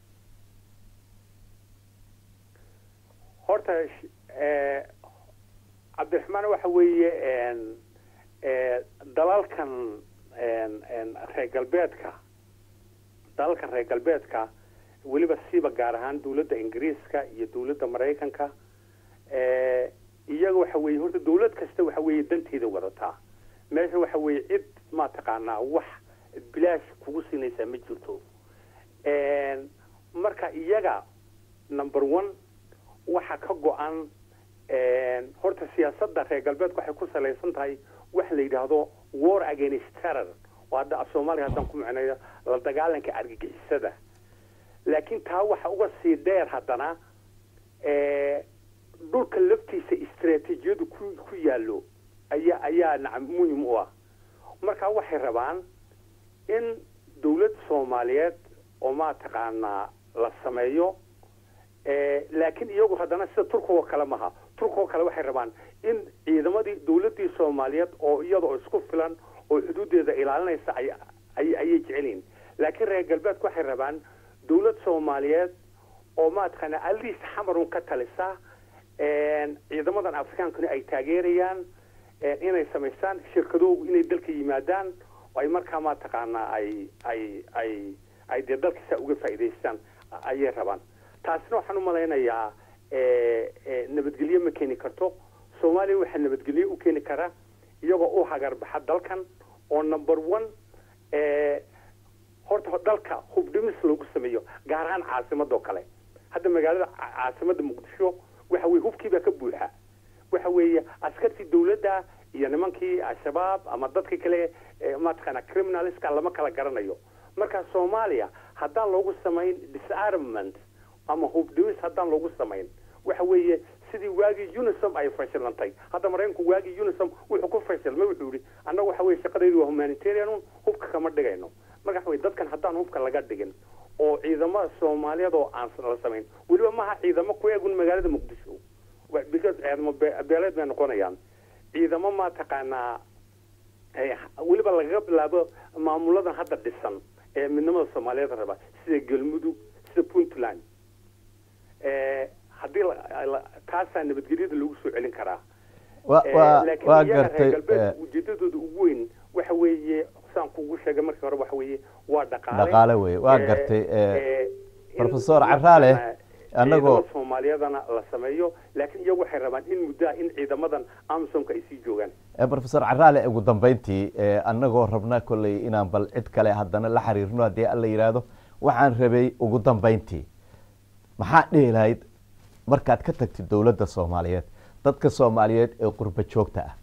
horta cabdiraxmaan waxa weeye dalalkan reer galbeedka dalalkan reer galbeedka weliba siiba gaar ahaan dowladda ingiriiska iyo dowladda maraykanka iyaga waxa weye horta dowlad kasta waxa weeye danteeda wadataa meesha waxa weeye cid ma taqaanaa wax bilaash kugu siinaysaa ma jirto marka iyaga number one waxa ka go-an horta siyaasadda reer galbeedka waxay ku salaysan tahay waxa la yidhaahdo war against terror oo hadda af soomaaliya haddaan ku micnayo la dagaalanka argagixisada laakiin taa waxa uga sii dheer haddana dhulka laftiisa istraatiijiyadu ku ku yaallo ayaa ayaa nacam muhim u ah marka waxay rabaan in dowlad soomaaliyeed oo ma taqaanaa la sameeyo laakiin iyagu haddana sida turkigoo kale maha turkigoo kale waxay rabaan in ciidamadii dowladdii soomaaliyeed oo iyadoo isku filan oo xuduudeeda ilaalinaysa ay ayay jecelyihin laakiin reer galbeedku waxay rabaan dowlad soomaaliyeed oo maataqaana aliis xamarun ka talisa ciidamadan afrikaankuna ay taageerayaan inay samaystaan shirkadoogu inay dalka yimaadaan oo ay markaa mataqaanaa ay ay ay ay dee dalkiisa uga faa'iidaystaan ayay rabaan taasina waxaan u malaynayaa nabadgelyo ma keeni karto soomaaliya waxaa nabadgelyo u keeni kara iyagoo u hagarbaxa dalkan oo number one horta dalka hubdhimis loogu sameeyo gaar ahaan caasimadoo kale hadda magaalada caasimada muqdisho waxa weye hubkiibaa ka buuxa waxa weeye askartii dawladda iyo nimankii al-shabaab ama dadkii kale mataqaana criminalska lama kala garanayo marka soomaaliya haddaan loogu samayn disarmament ama hubdhimis haddaan loogu samayn waxa weeye sidii waagii unisom ay fashilantay hadda maraykanku waagii unisom wuxuu ku fashilmay wuxuu yihi annaga waxa weye shaqadaydu waa humanitarian hubka kama dhigayno marka waxa weye dadkan haddaan hubka laga dhigin oo ciidamada soomaaliyeed oo aan la samayn weliba maaha ciidamo ku eegun magaalada muqdisho because ciidamo beeleed bay noqonayaan ciidamo mataqaanaa weliba lagaga bilaabo maamuladan hadda dhisan ee midnimada soomaaliyeed raba sida galmudug sida puntland haddii taasaa nabadgelyada lagu soo celin karaa laakiin iyaga reer galbeedka ujeedadooda ugu weyn waxa weeye saan kugu sheegay markii hore waxa weeye waa dhaqaale dhaqaale wey waa gartay professor caraale anagoo soomaaliyadana la sameeyo laakiin iyagu waxay rabaan in muddaa in ciidamadan amsomka ay sii joogaan professor caraale ugu dambeyntii anagoo rabna kolley inaan bal cid kale haddana la xiriirno haddii alla yidhaahdo waxaan rabay ugu dambeyntii maxaa dhihi lahayd markaad ka tagtid dowladda soomaaliyeed dadka soomaaliyeed ee qurba joogta ah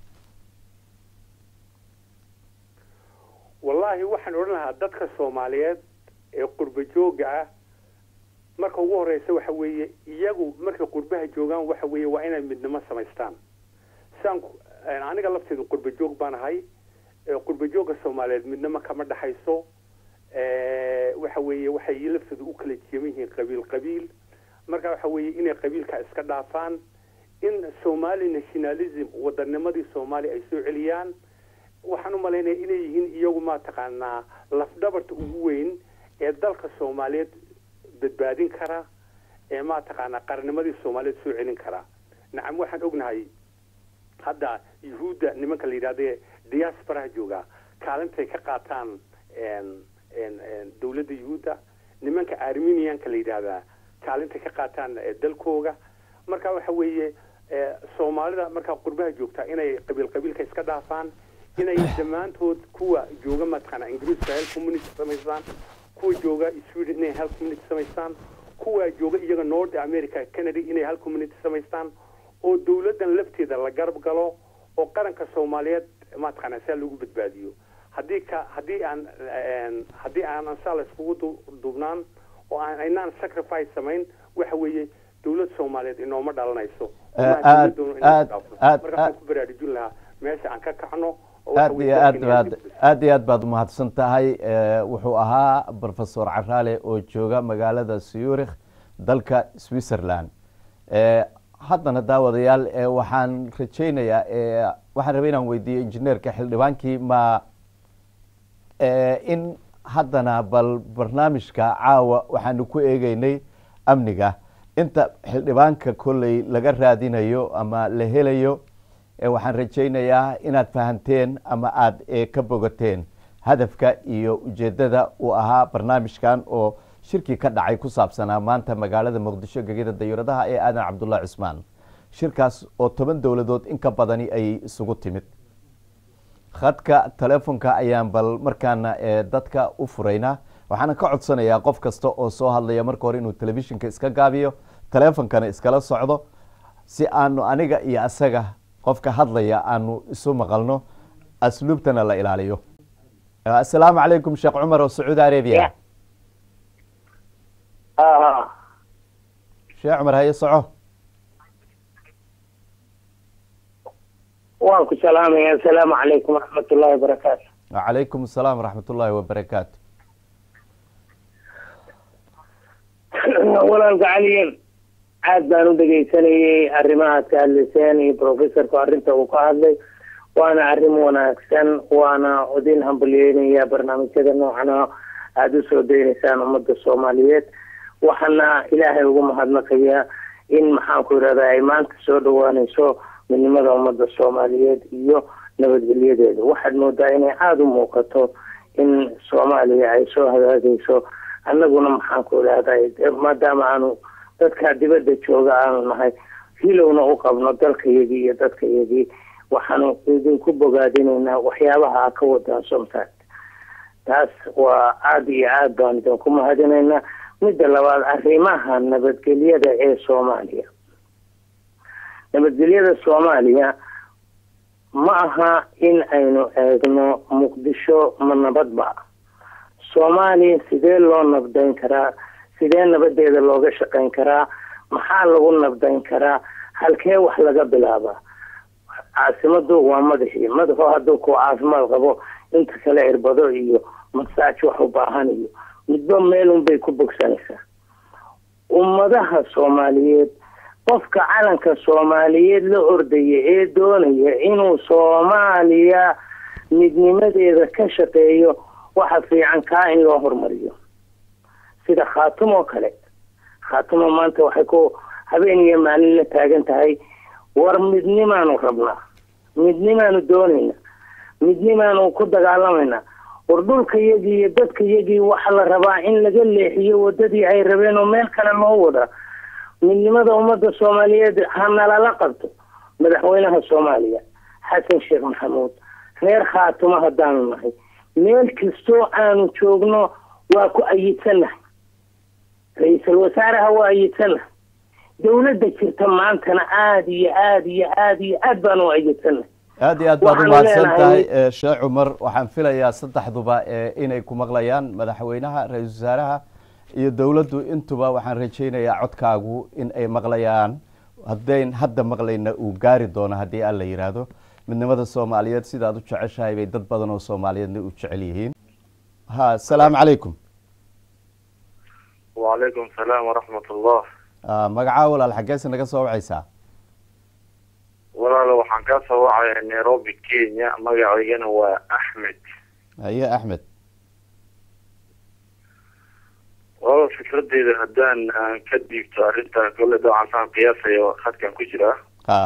wallaahi waxaan odhan lahaa dadka soomaaliyeed ee qurba jooga ah marka ugu horeysa waxa weeye iyagu markay qurbaha joogaan waxa weeye waa inay midnimo samaystaan saan aniga lafteedu qurba joog baan ahay qurba jooga soomaaliyeed midnimo kama dhexayso waxa weeye waxay lafteedu u kala jeeman yihiin qabiil qabiil marka waxa weeye inay qabiilka iska dhaafaan in somali nationalism wadanimadii soomaaliya ay soo celiyaan waxaan u malaynaya inay yihiin iyagu mataqaanaa lafdhabarta ugu weyn ee dalka soomaaliyeed badbaadin kara ee mataqaanaa qarnimadii soomaaliyeed soo celin kara nacam waxaan ognahay hadda yuhuudda nimanka la yidhahde diasporaha jooga kaalintay ka qaataan dowladda yuhuudda nimanka armenianka la yidhahdaa kaalintay ka qaataan dalkooga marka waxa weeye soomaalida markaa qurbaha joogtaa inay qabiil qabiilka iska dhaafaan inay dhammaantood kuwa jooga mataqaana ingiriiska hel community samaystaan kuwa jooga sweden inay hal community samaystaan kuwa jooga iyaga north america canada inay hal community samaystaan oo dowladdan lafteeda la garab galo oo qaranka soomaaliyeed mataqaana saa lagu badbaadiyo haddii ka haddii aan haddii aanan saa la iskugu duubnaan oo aan aynaan sacrifice samayn waxa weeye dowlad soomaaliyeed inooma dhalanayso aad aad aad marka waxaan ku baraarujin lahaa meesha aan ka kacno aad iyo aad baad aad iyo aad baad umahadsan tahay wuxuu ahaa professor caraale oo jooga magaalada zurich dalka switzerland haddana daawadayaal waxaan rajeynayaa waxaan rabay inaan weydiiyo injineerka xildhibaankii ma in haddana bal barnaamijka caawa waxaanu ku eegeynay amniga inta xildhibaanka kolley laga raadinayo ama la helayo waxaan rajaynayaa inaad fahanteen ama aada ka bogateen hadafka iyo ujeedada uu ahaa barnaamijkan oo shirkii ka dhacay ku saabsanaa maanta magaalada muqdisho gegida dayuuradaha ee aadan cabdullahi cismaan shirkaas oo toban dowladood in ka badani ay isugu timid khadka telefonka ayaan bal markaana dadka u furaynaa waxaana ka codsanayaa qof kasta oo soo hadlaya marka hore inuu telefishinka iska gaabiyo telefonkana iskala socdo si aanu aniga iyo asaga qofka hadlaya aanu isu maqalno asluubtana la ilaaliyo assalaamu calaykum sheekh cumar oo sacuudi arabia sheekh cumar haye soco waan ku salaamaya assalaamu calaykum waraxmat ullahi wabarakaatu wacalaykum asalaam waraxmat ullaahi wabarakaatu walaalka caliyan aad baan u dhegaysanayay arrimahaad ka hadlayseen iyo professorku arrinta uu ka hadlay waana arrin wanaagsan waana idin hambalyeynaya barnaamijyada noocana aada usoo daynaysaan ummadda soomaaliyeed waxaana ilaahay ugu mahadnaqayaa in maxaanku irahda ay maanta soo dhawaanayso midnimada ummadda soomaaliyeed iyo nabadgelyadeeda waxaad moodaa inay aada u muuqato in soomaaliya ay soo hagaagayso annaguna maxaanku idhahday maadaama aanu dadka dibadda jooga aanu nahay hilowna u qabno dalkayagii iyo dadkayagii waxaanu idinku bogaadinaynaa waxyaabaha a ka wadaan somtad taas waa aada iyo aada baan idinku mahadinaynaa midda labaad arrimaha nabadgelyada ee soomaaliya nabadgelyada soomaaliya ma aha in aynu eegno muqdisho ma nabadba soomaaliya sidee loo nabdayn karaa sidee nabadeeda looga shaqayn karaa maxaa lagu nabdayn karaa halkee wax laga bilaabaa caasimadu waa madaxii madaxu hadduu ku caafimaad qabo inta kale irbado iyo masaaj wax u baahan iyo midba meelunbay ku bogsanaysaa ummadaha soomaaliyeed qofka calanka soomaaliyeed la ordaya ee doonaya inuu soomaaliya midnimadeeda ka shaqeeyo waxa fiican kaa in loo hormariyo sida khaatum oo kale khaatumo maanta waxay ku habeen iyo maalin la taagan tahay war midnimaanu rabnaa midnimaanu doonayna midnimaanu ku dagaalamayna war dhulkayagii iyo dadkayagii waxa la rabaa in laga leexiyo wadadii ay rabeen oo meel kale loo wadaa midnimada ummadda soomaaliyeed ha nalala qabto madaxweynaha soomaaliya xasan sheekh maxamuud reer khaatumo haddaanu nahay meel kastoo aanu joogno waa ku ayidsannahay ra-iisul wasaaraha waa ayidsannahay dawladda jirta maantana aada iyo aada iyo aada iyo aad baan u ayidsannahay aada iyo aad baad u mahadsan tahay sheekh cumar waxaan filayaa saddexduba inay ku maqlayaan madaxweynaha ra-iisul wasaaraha iyo dowladdu intuba waxaan rajaynayaa codkaagu in ay maqlayaan haddayn hadda maqlayna uu gaari doono haddii alla yidhaahdo midnimada soomaaliyeed sidaad u jeceshahay bay dad badan oo soomaaliyeedna u jecel yihiin ha asalaamu calaykum wacalaykum salaam waraxmat ullah magacaa walaal xaggeese naga soo wacaysaa walaalo waxaan kaa soo wacaya nairobi kenya magacaygana waa axmed haye axmed walaalo fikradeyda haddaan aan ka dhiibto arrintan kolle dabcan saan qiyaasayo khadkan ku jiraa ha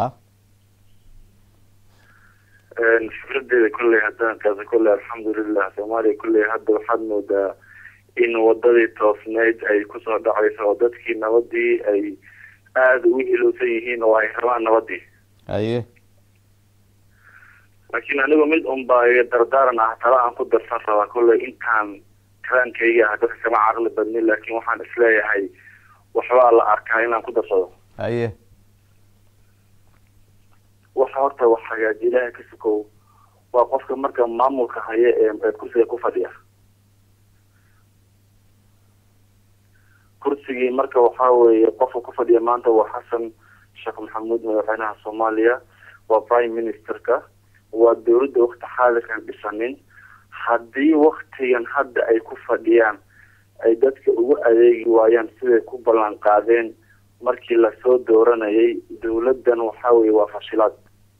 fikradeyda kolley haddaan kaasa kolley alxamdulilah soomaaliya kolley hadda waxaad moodaa in wadadii toosneyd ay kusoo dhacayso oo dadkii nabadii ay aada ugu hilowsan yihiin oo ay rabaan nabadii haye laakiin anigu mid unbaa iga dardaaran ah tala aan ku darsan rabaa kolley intaan karaankayga ah dadka kama caqli badnin laakiin waxaan isleeyahay waxbaa la arkaa inaan ku darsado haye waxa horta wax hagaaji ilaahay ka sukow waa qofka marka maamulka haya ee kursiga ku fadhiya kursigii marka waxaa weeye qofka ku fadhiya maanta waa xasan sheekh maxamuud madaxweynaha soomaaliya waa prime ministerka waa dowladda wakti xaadirkan dhisanin haddii waktigan hadda ay ku fadhiyaan ay dadka ugu adeegi waayaan siday ku ballan qaadeen markii lasoo dooranayay dowladdan waxaa weye waa fashilaad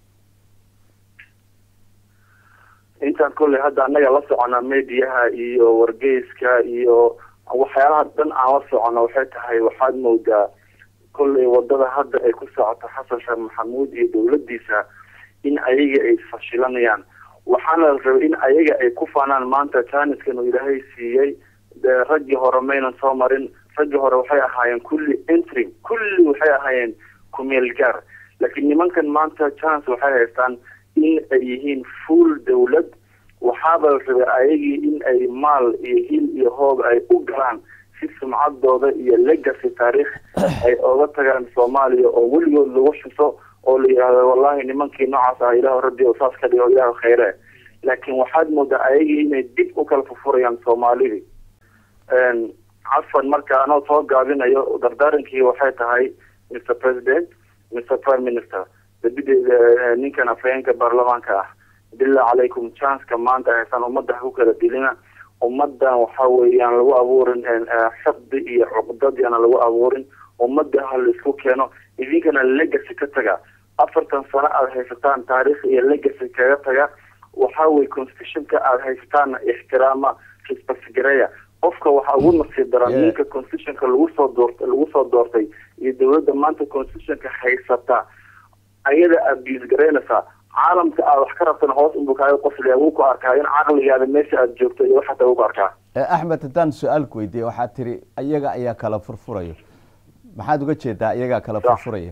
intaan kolley hadda annaga la soconaa mediaha iyo wargeyska iyo waxyaalaha dhan aan la socono waxay tahay waxaad moodaa kolley wadada hadda ay ku socoto xasan sheekh maxamuud iyo dowladdiisa in ayaga ay fashilanayaan waxaana la rabay in ayaga ay ku faanaan maanta janiskan uu ilaahay siiyey raggii hore maynan soo marin raggii hore waxay ahaayeen kulli entry kulli waxay ahaayeen kumeel gaar laakiin nimankan maanta chance waxay haystaan in ay yihiin full dowlad waxaaba la rabay ayagii in ay maal iyo hil iyo hoob ay u galaan si sumcadooda iyo legacy taariikh ay oga tagaan soomaaliya oo weligood lagu xuso oo la yidhaahdo wallahi nimankii noocaas ah ilaah rabbi oo saas ka dhigo ilaah khayre laakiin waxaad moodaa ayagii inay dib u kala furfurayaan soomaalidii cafan marka anoo soo gaabinayo dardaarankii waxay tahay mr president mr prime minister dabideeda ninkan afhayeenka baarlamaanka ah billah calaykum chanceka maanta haysaan ummadda ha ku kala dilina ummadan waxa weeyaan lagu abuurin xifdi iyo cuqdad yaana lagu abuurin ummadda ha laisku keeno idinkana legacy ka taga afartan sano aada haysataan taariikh iyo legacy kaga taga waxa weye constitutionka aada haysataanna ixtiraama respectgareya qofka waxaa ugu nasiib daran Yeah. ninka constitutionka lagu soo doortay lagu soo doortay iyo dowladda maanta constitutionka haysata ayada abuse garaynaysaa caalamka aad wax ka rabtana hoos unbuu kaaga qosliya wuu ku arkaa in caqligaada meesha aada joogto iyo waxaata wuu ku arkaa Eh, axmed haddaan su-aal ku weydiiye waxaad tiri iyaga ayaa kala furfurayo maxaad uga jeedaa iyagaa kala Sax. furfuraya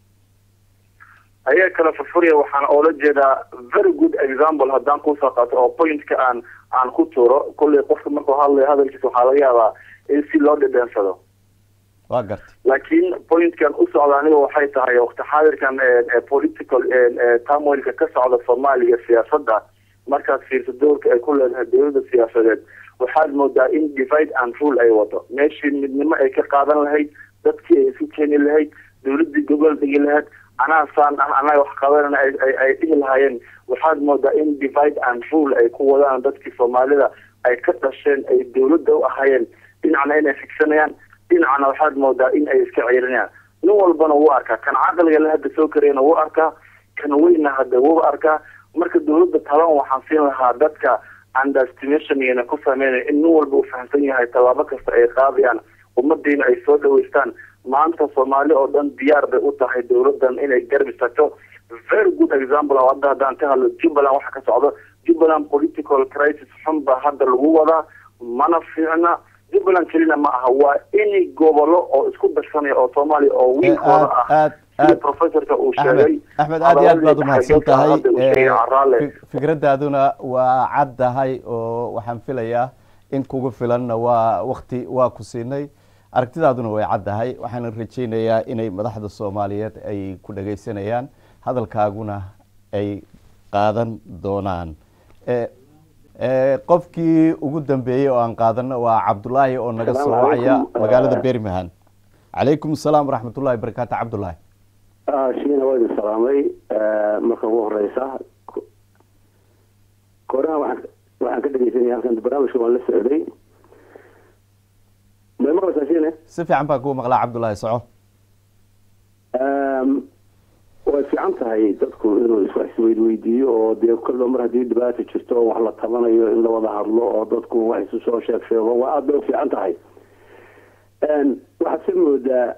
ayaa kala furfuraya waxaan oola jeedaa very good example haddaan kusoo qaato oo pointka aan aan ku tuuro kolley qofka markuu hadlayo hadalkiisa waxaa laga yaabaa in si loo dhedheensado waa gartay laakiin pointkan u socda aniga waxay tahay waqti xaadirkan ee- ee political ee- ee turmoilka ka socda soomaaliya siyaasadda markaad fiirso doorka ay ku leedahay dowladda siyaasadeed waxaad moodaa in divide and rule ay wado meeshii midnimo ay ka qaadan lahayd dadkii ay isu keeni lahayd dowladdii gobol dhigi lahayd anaa saan ah anaga wax qabanana ay ay- ay dhihi lahaayeen waxaad moodaa in divide and rule ay ku wadaan dadkii soomaalida ay ka dhasheen ay dowladda u ahaayeen dhinacna inay figsanayaan dhinacna waxaad moodaa in ay iska ciirinayaan nin walbana wuu arkaa kan caqliga le hadda soo karayana wuu arkaa kan weyna hadda wuu arkaa marka dowladda taban waxaan siin lahaa dadka underestimation iyana ku sameynaya in nin walba uu fahamsan yahay tallaabo kasta ay qaadayaan ummadiina ay soo dhaweystaan maanta soomaali oo dhan diyaar bay u tahay dowladdan inay garbi tagto very good example oo hadda haddaan ka hadlo jubbaland waxa ka socdo jubbaland political crisis xun baa hadda lagu wadaa mana fiicna jubbaland kelina ma aha waa ini gobolo oo isku darsanaya oo soomaaliya oo wiilkooda aad- ah aad- sida aad- professorka uu axmed sheegay axmed aad iyo aad baad umahadsan tahay hadda uu sheegay Eh, caraale fi- fikradaaduna waa caddahay oo waxaan filayaa in kugu filanna waa wakti waa ku siinay aragtidaaduna way caddahay waxaana rajaynayaa inay madaxda soomaaliyeed ay ku dhagaysanayaan hadalkaaguna ay qaadan doonaan Eh, eh, qofkii ugu dambeeyey oo aan qaadano waa cabdulaahi oo naga soo Assalaamu wacaya calaykum. magaalada Eh, birmingham calaykum asalaam waraxmatullahi barakaatu cabdulaahi shiina waa idin salaamay marka ugu horeysa koraha waxaan waxaan ka dhegeysanaya halkan barnaamijka waan la socday may maqlaysaa shiine si fiican baan kugu maqlaa cabdulaahi soco way fiican tahay dadku inuu is- wax isweydweydiiyo oo dee kolba mar haddii dhibaata jirto oo wax la tabanayo in la wada hadlo oo dadku wax isu soo sheeg sheego waa aada bay u fiican tahay waxaad se moodaa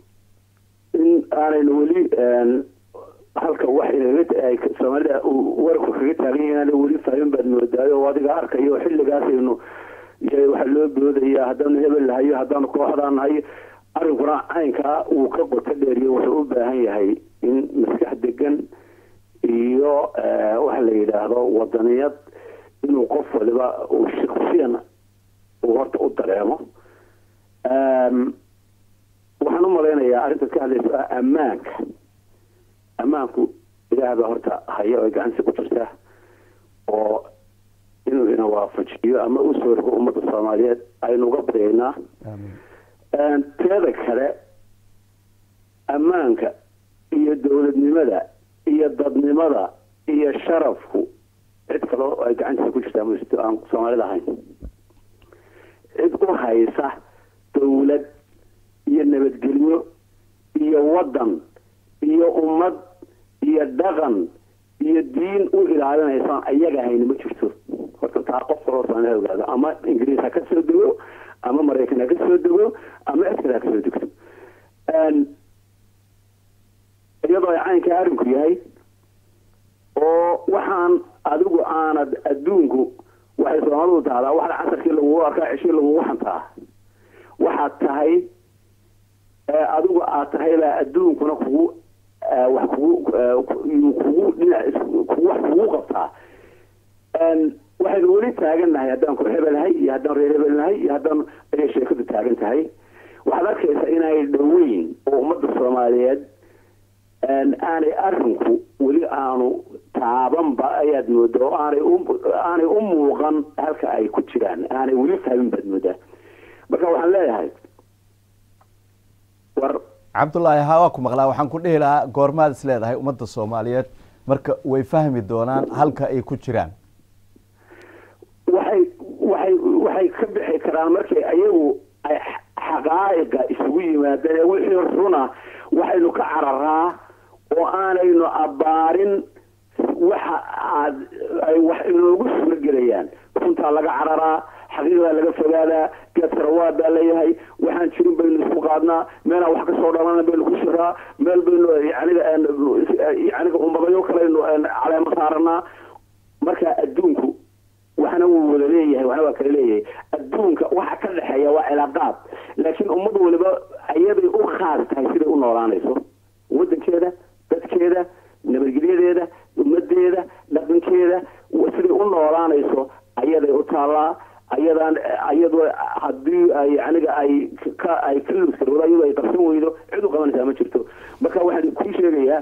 in aanaynu weli halka wax inaga ay soomaalida uu warku kaga taagan yahay inaana weli fahmin baad moodaayo oo adiga arkayo xilligaasaynu y- waxaa loo boodaya haddaanu hebel nahayo haddaanu kooxdaan nahayo arrinkuna caynkaa uu ka qoto dheeriyo wuxuu u baahan yahay in maskax degan iyo eh, waxa la yidhaahdo wadaniyad inuu qof waliba uu shaksiyan uu horta u dareemo Em, waxaan u malaynayaa arrintaad ka hadlayso ah ammaanka ammaanku ilaah baa horta haya oo gacantiisa ku jirta oo inuu ina waafajiyo ama u soo rogo ummadda soomaaliyeed aynu uga baryaynaa Em, teeda kale ammaanka iyo dowladnimada iyo dadnimada iyo sharafku cid kale oo ay gacantiisa ku jirtaa ma jirto aan soomaalida ahayn cid u haysa dowlad iyo nabadgelyo iyo wadan iyo ummad iyo dhaqan iyo diin u ilaalinaysaan ayaga hayni ma jirto horta taa qof kaloo soomaaliya ha ogaado ama ingiriis ha ka soo dego ama maraykan ha ka soo dego ama cid kale ha ka soo degto Een, iyadoo ay caynka arrinku yahay oo waxaan adigu aanad adduunku waxay soomaalidu tahdaa waxda casarkii lagugu arkaa ceshii lagugu xantaa waxaad tahay ee adigu aad tahay baa adduunkuna kugu eh, wax kugu eh, ku- yuu kugu dhinac is- kugu wax kugu qabtaa Een, waxaynu weli taagan nahay haddaan ku hebelnahay iyo haddaan reer hebelnahay iyo haddaan ayay sheekadu taagan tahay waxaad arkaysaa inay dhoweyn oo ummadda soomaaliyeed een, aanay arrinku weli aanu taabanba ayaad moodaa oo aanay u aanay u muuqan halka ay ku jiraan aanay weli fahmin baad moodaa marka waxaan leeyahay war cabdulaahi ha waa ku maqlaa waxaan ku dhihi lahaa goormaad is leedahay ummadda soomaaliyeed marka way fahmi doonaan halka ay ku jiraan waxay waxay waxay ka bixi karaan markay ayagu ay xaqaa'iqa isugu yimaadeen ee wixii runa waxaynu ka cararaa oo aanaynu abbaarin waxa aad ay wax inoogu suuro gelayaan runtaa laga cararaa xaqiiqdaa laga fogaadaa geed sarawaad baa leeyahay waxaan jirin baynu isku qaadnaa meelaan wax kasoo dhalana baynu ku shiraa meel baynu yaniga yaniga ummadayo kalaynu caleemo saaranaa marka adduunku waxna wuu wada leeyahay waxna waa kala leeyahay adduunka waxa ka dhexeeya waa cilaaqaad laakiin ummad waliba ayaday u khaas tahay siday u noolaanayso wadankeeda dadkeeda nabadgelyadeeda ummadeeda dhaqankeeda siday u noolaanayso ayaday u taallaa ayadaan ayado hadii ay aniga ay ka ay ka luuskaroodo ayadoo ay qabsan weydo cid u qabanaysaa ma jirto marka waxaan kuu sheegayaa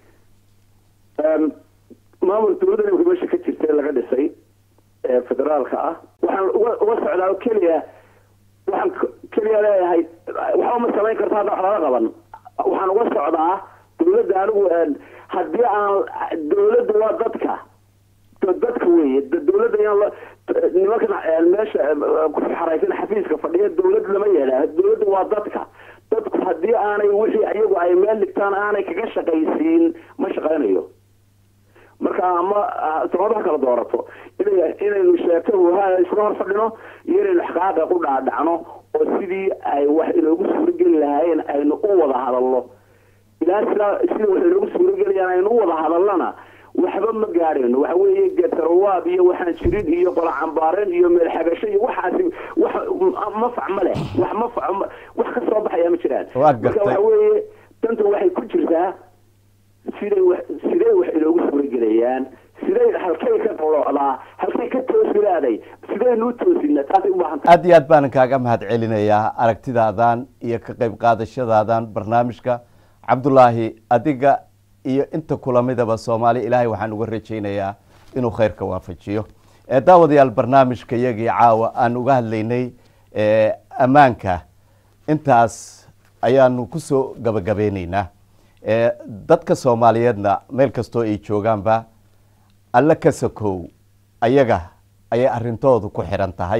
maamul dowladda imika meesha ka jirta laga dhisay ee federaalka ah waxaan uga uga socdaa keliya waxaan keliya leeyahay waxba ma samayn karta hadda wax laga qaban waxaan uga socdaa dowladda anigu haddii aan dowladda waa dadka dadka weeye dowladda inaan nimankan meesha ku xaraysan xafiiska fadhiya dowlad lama yeelaa dowladda waa dadka dadku haddii aanay wixii iyagu ay meel dhigtaan aanay kaga shaqaysiin ma shaqaynayo marka ama samadaha kala doorato ina inaynu sheeko wahaa isla hor fadhino iyo inaynu xaqaaqa u dhaadhacno oo sidii ay wax inoogu suurogeli lahaayeen aynu u wada hadalno ilaa sidaa sida wax inoogu suurogelayaan aynu u wada hadalnana waxba ma gaadhayno waxa weeye geetarawaab iyo waxaan jirin iyo qola cambaareen iyo meel xagasho iyo waxaasi wax mafac ma leh wax mafac wax ka soo baxaya ma jiraan marka waxa weeye danta waxay ku jirtaa siday wax siday wax inoogu suuragelayaan siday halkay ka qolocdaa halkay ka toosilaaday sidaynu u toosinaa taasay u baahan tahay aad iyo aad baan kaaga mahad celinayaa aragtidaadan iyo ka qayb qaadashadaadan barnaamijka cabdulaahi adiga iyo inta kulamidaba soomaali ilaahay waxaan uga rajaynayaa inuu khayrka waafajiyo daawadayaal barnaamijka iyagii caawa aan uga hadlaynay ammaanka intaas ayaanu kusoo gabagabeyneynaa dadka soomaaliyeedna meel kastoo ay joogaanba alle ka sakow ayaga ayay arintoodu ku xiran tahay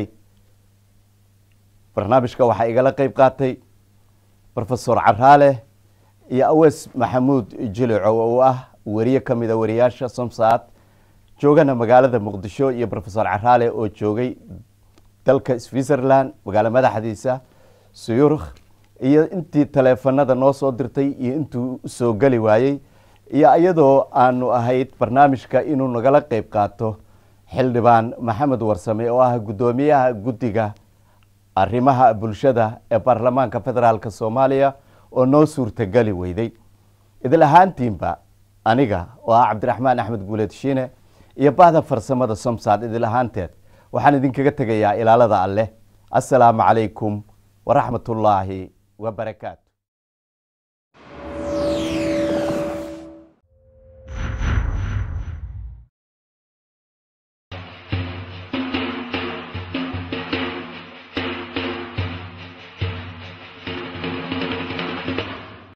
barnaamijka waxaa igala qeyb qaatay rofesor caraale iyo awees maxamuud jilico oo ah weriye ka mida wariyaasha somsaad joogana magaalada muqdisho iyo rofesor caraale oo joogay dalka switzerland magaalo madaxdiisa suyurkh iyo intii taleefanada noo soo dirtay iyo intuu soo geli waayey iyo iyadoo aanu ahayd barnaamijka inuu nagala qeyb qaato xildhibaan maxamed warsame oo ah guddoomiyaha guddiga arrimaha bulshada ee baarlamaanka federaalk soomaaliya oo noo suurtageli weyday idil ahaantiinba aniga oo ah cabdiraxmaan axmed guuleed shiine iyo bahda farsamada somsaad idil ahaanteed waxaan idinkaga tegayaa ilaalada alleh assalaamu calaykum waraxmat ullaahi wabarakaatu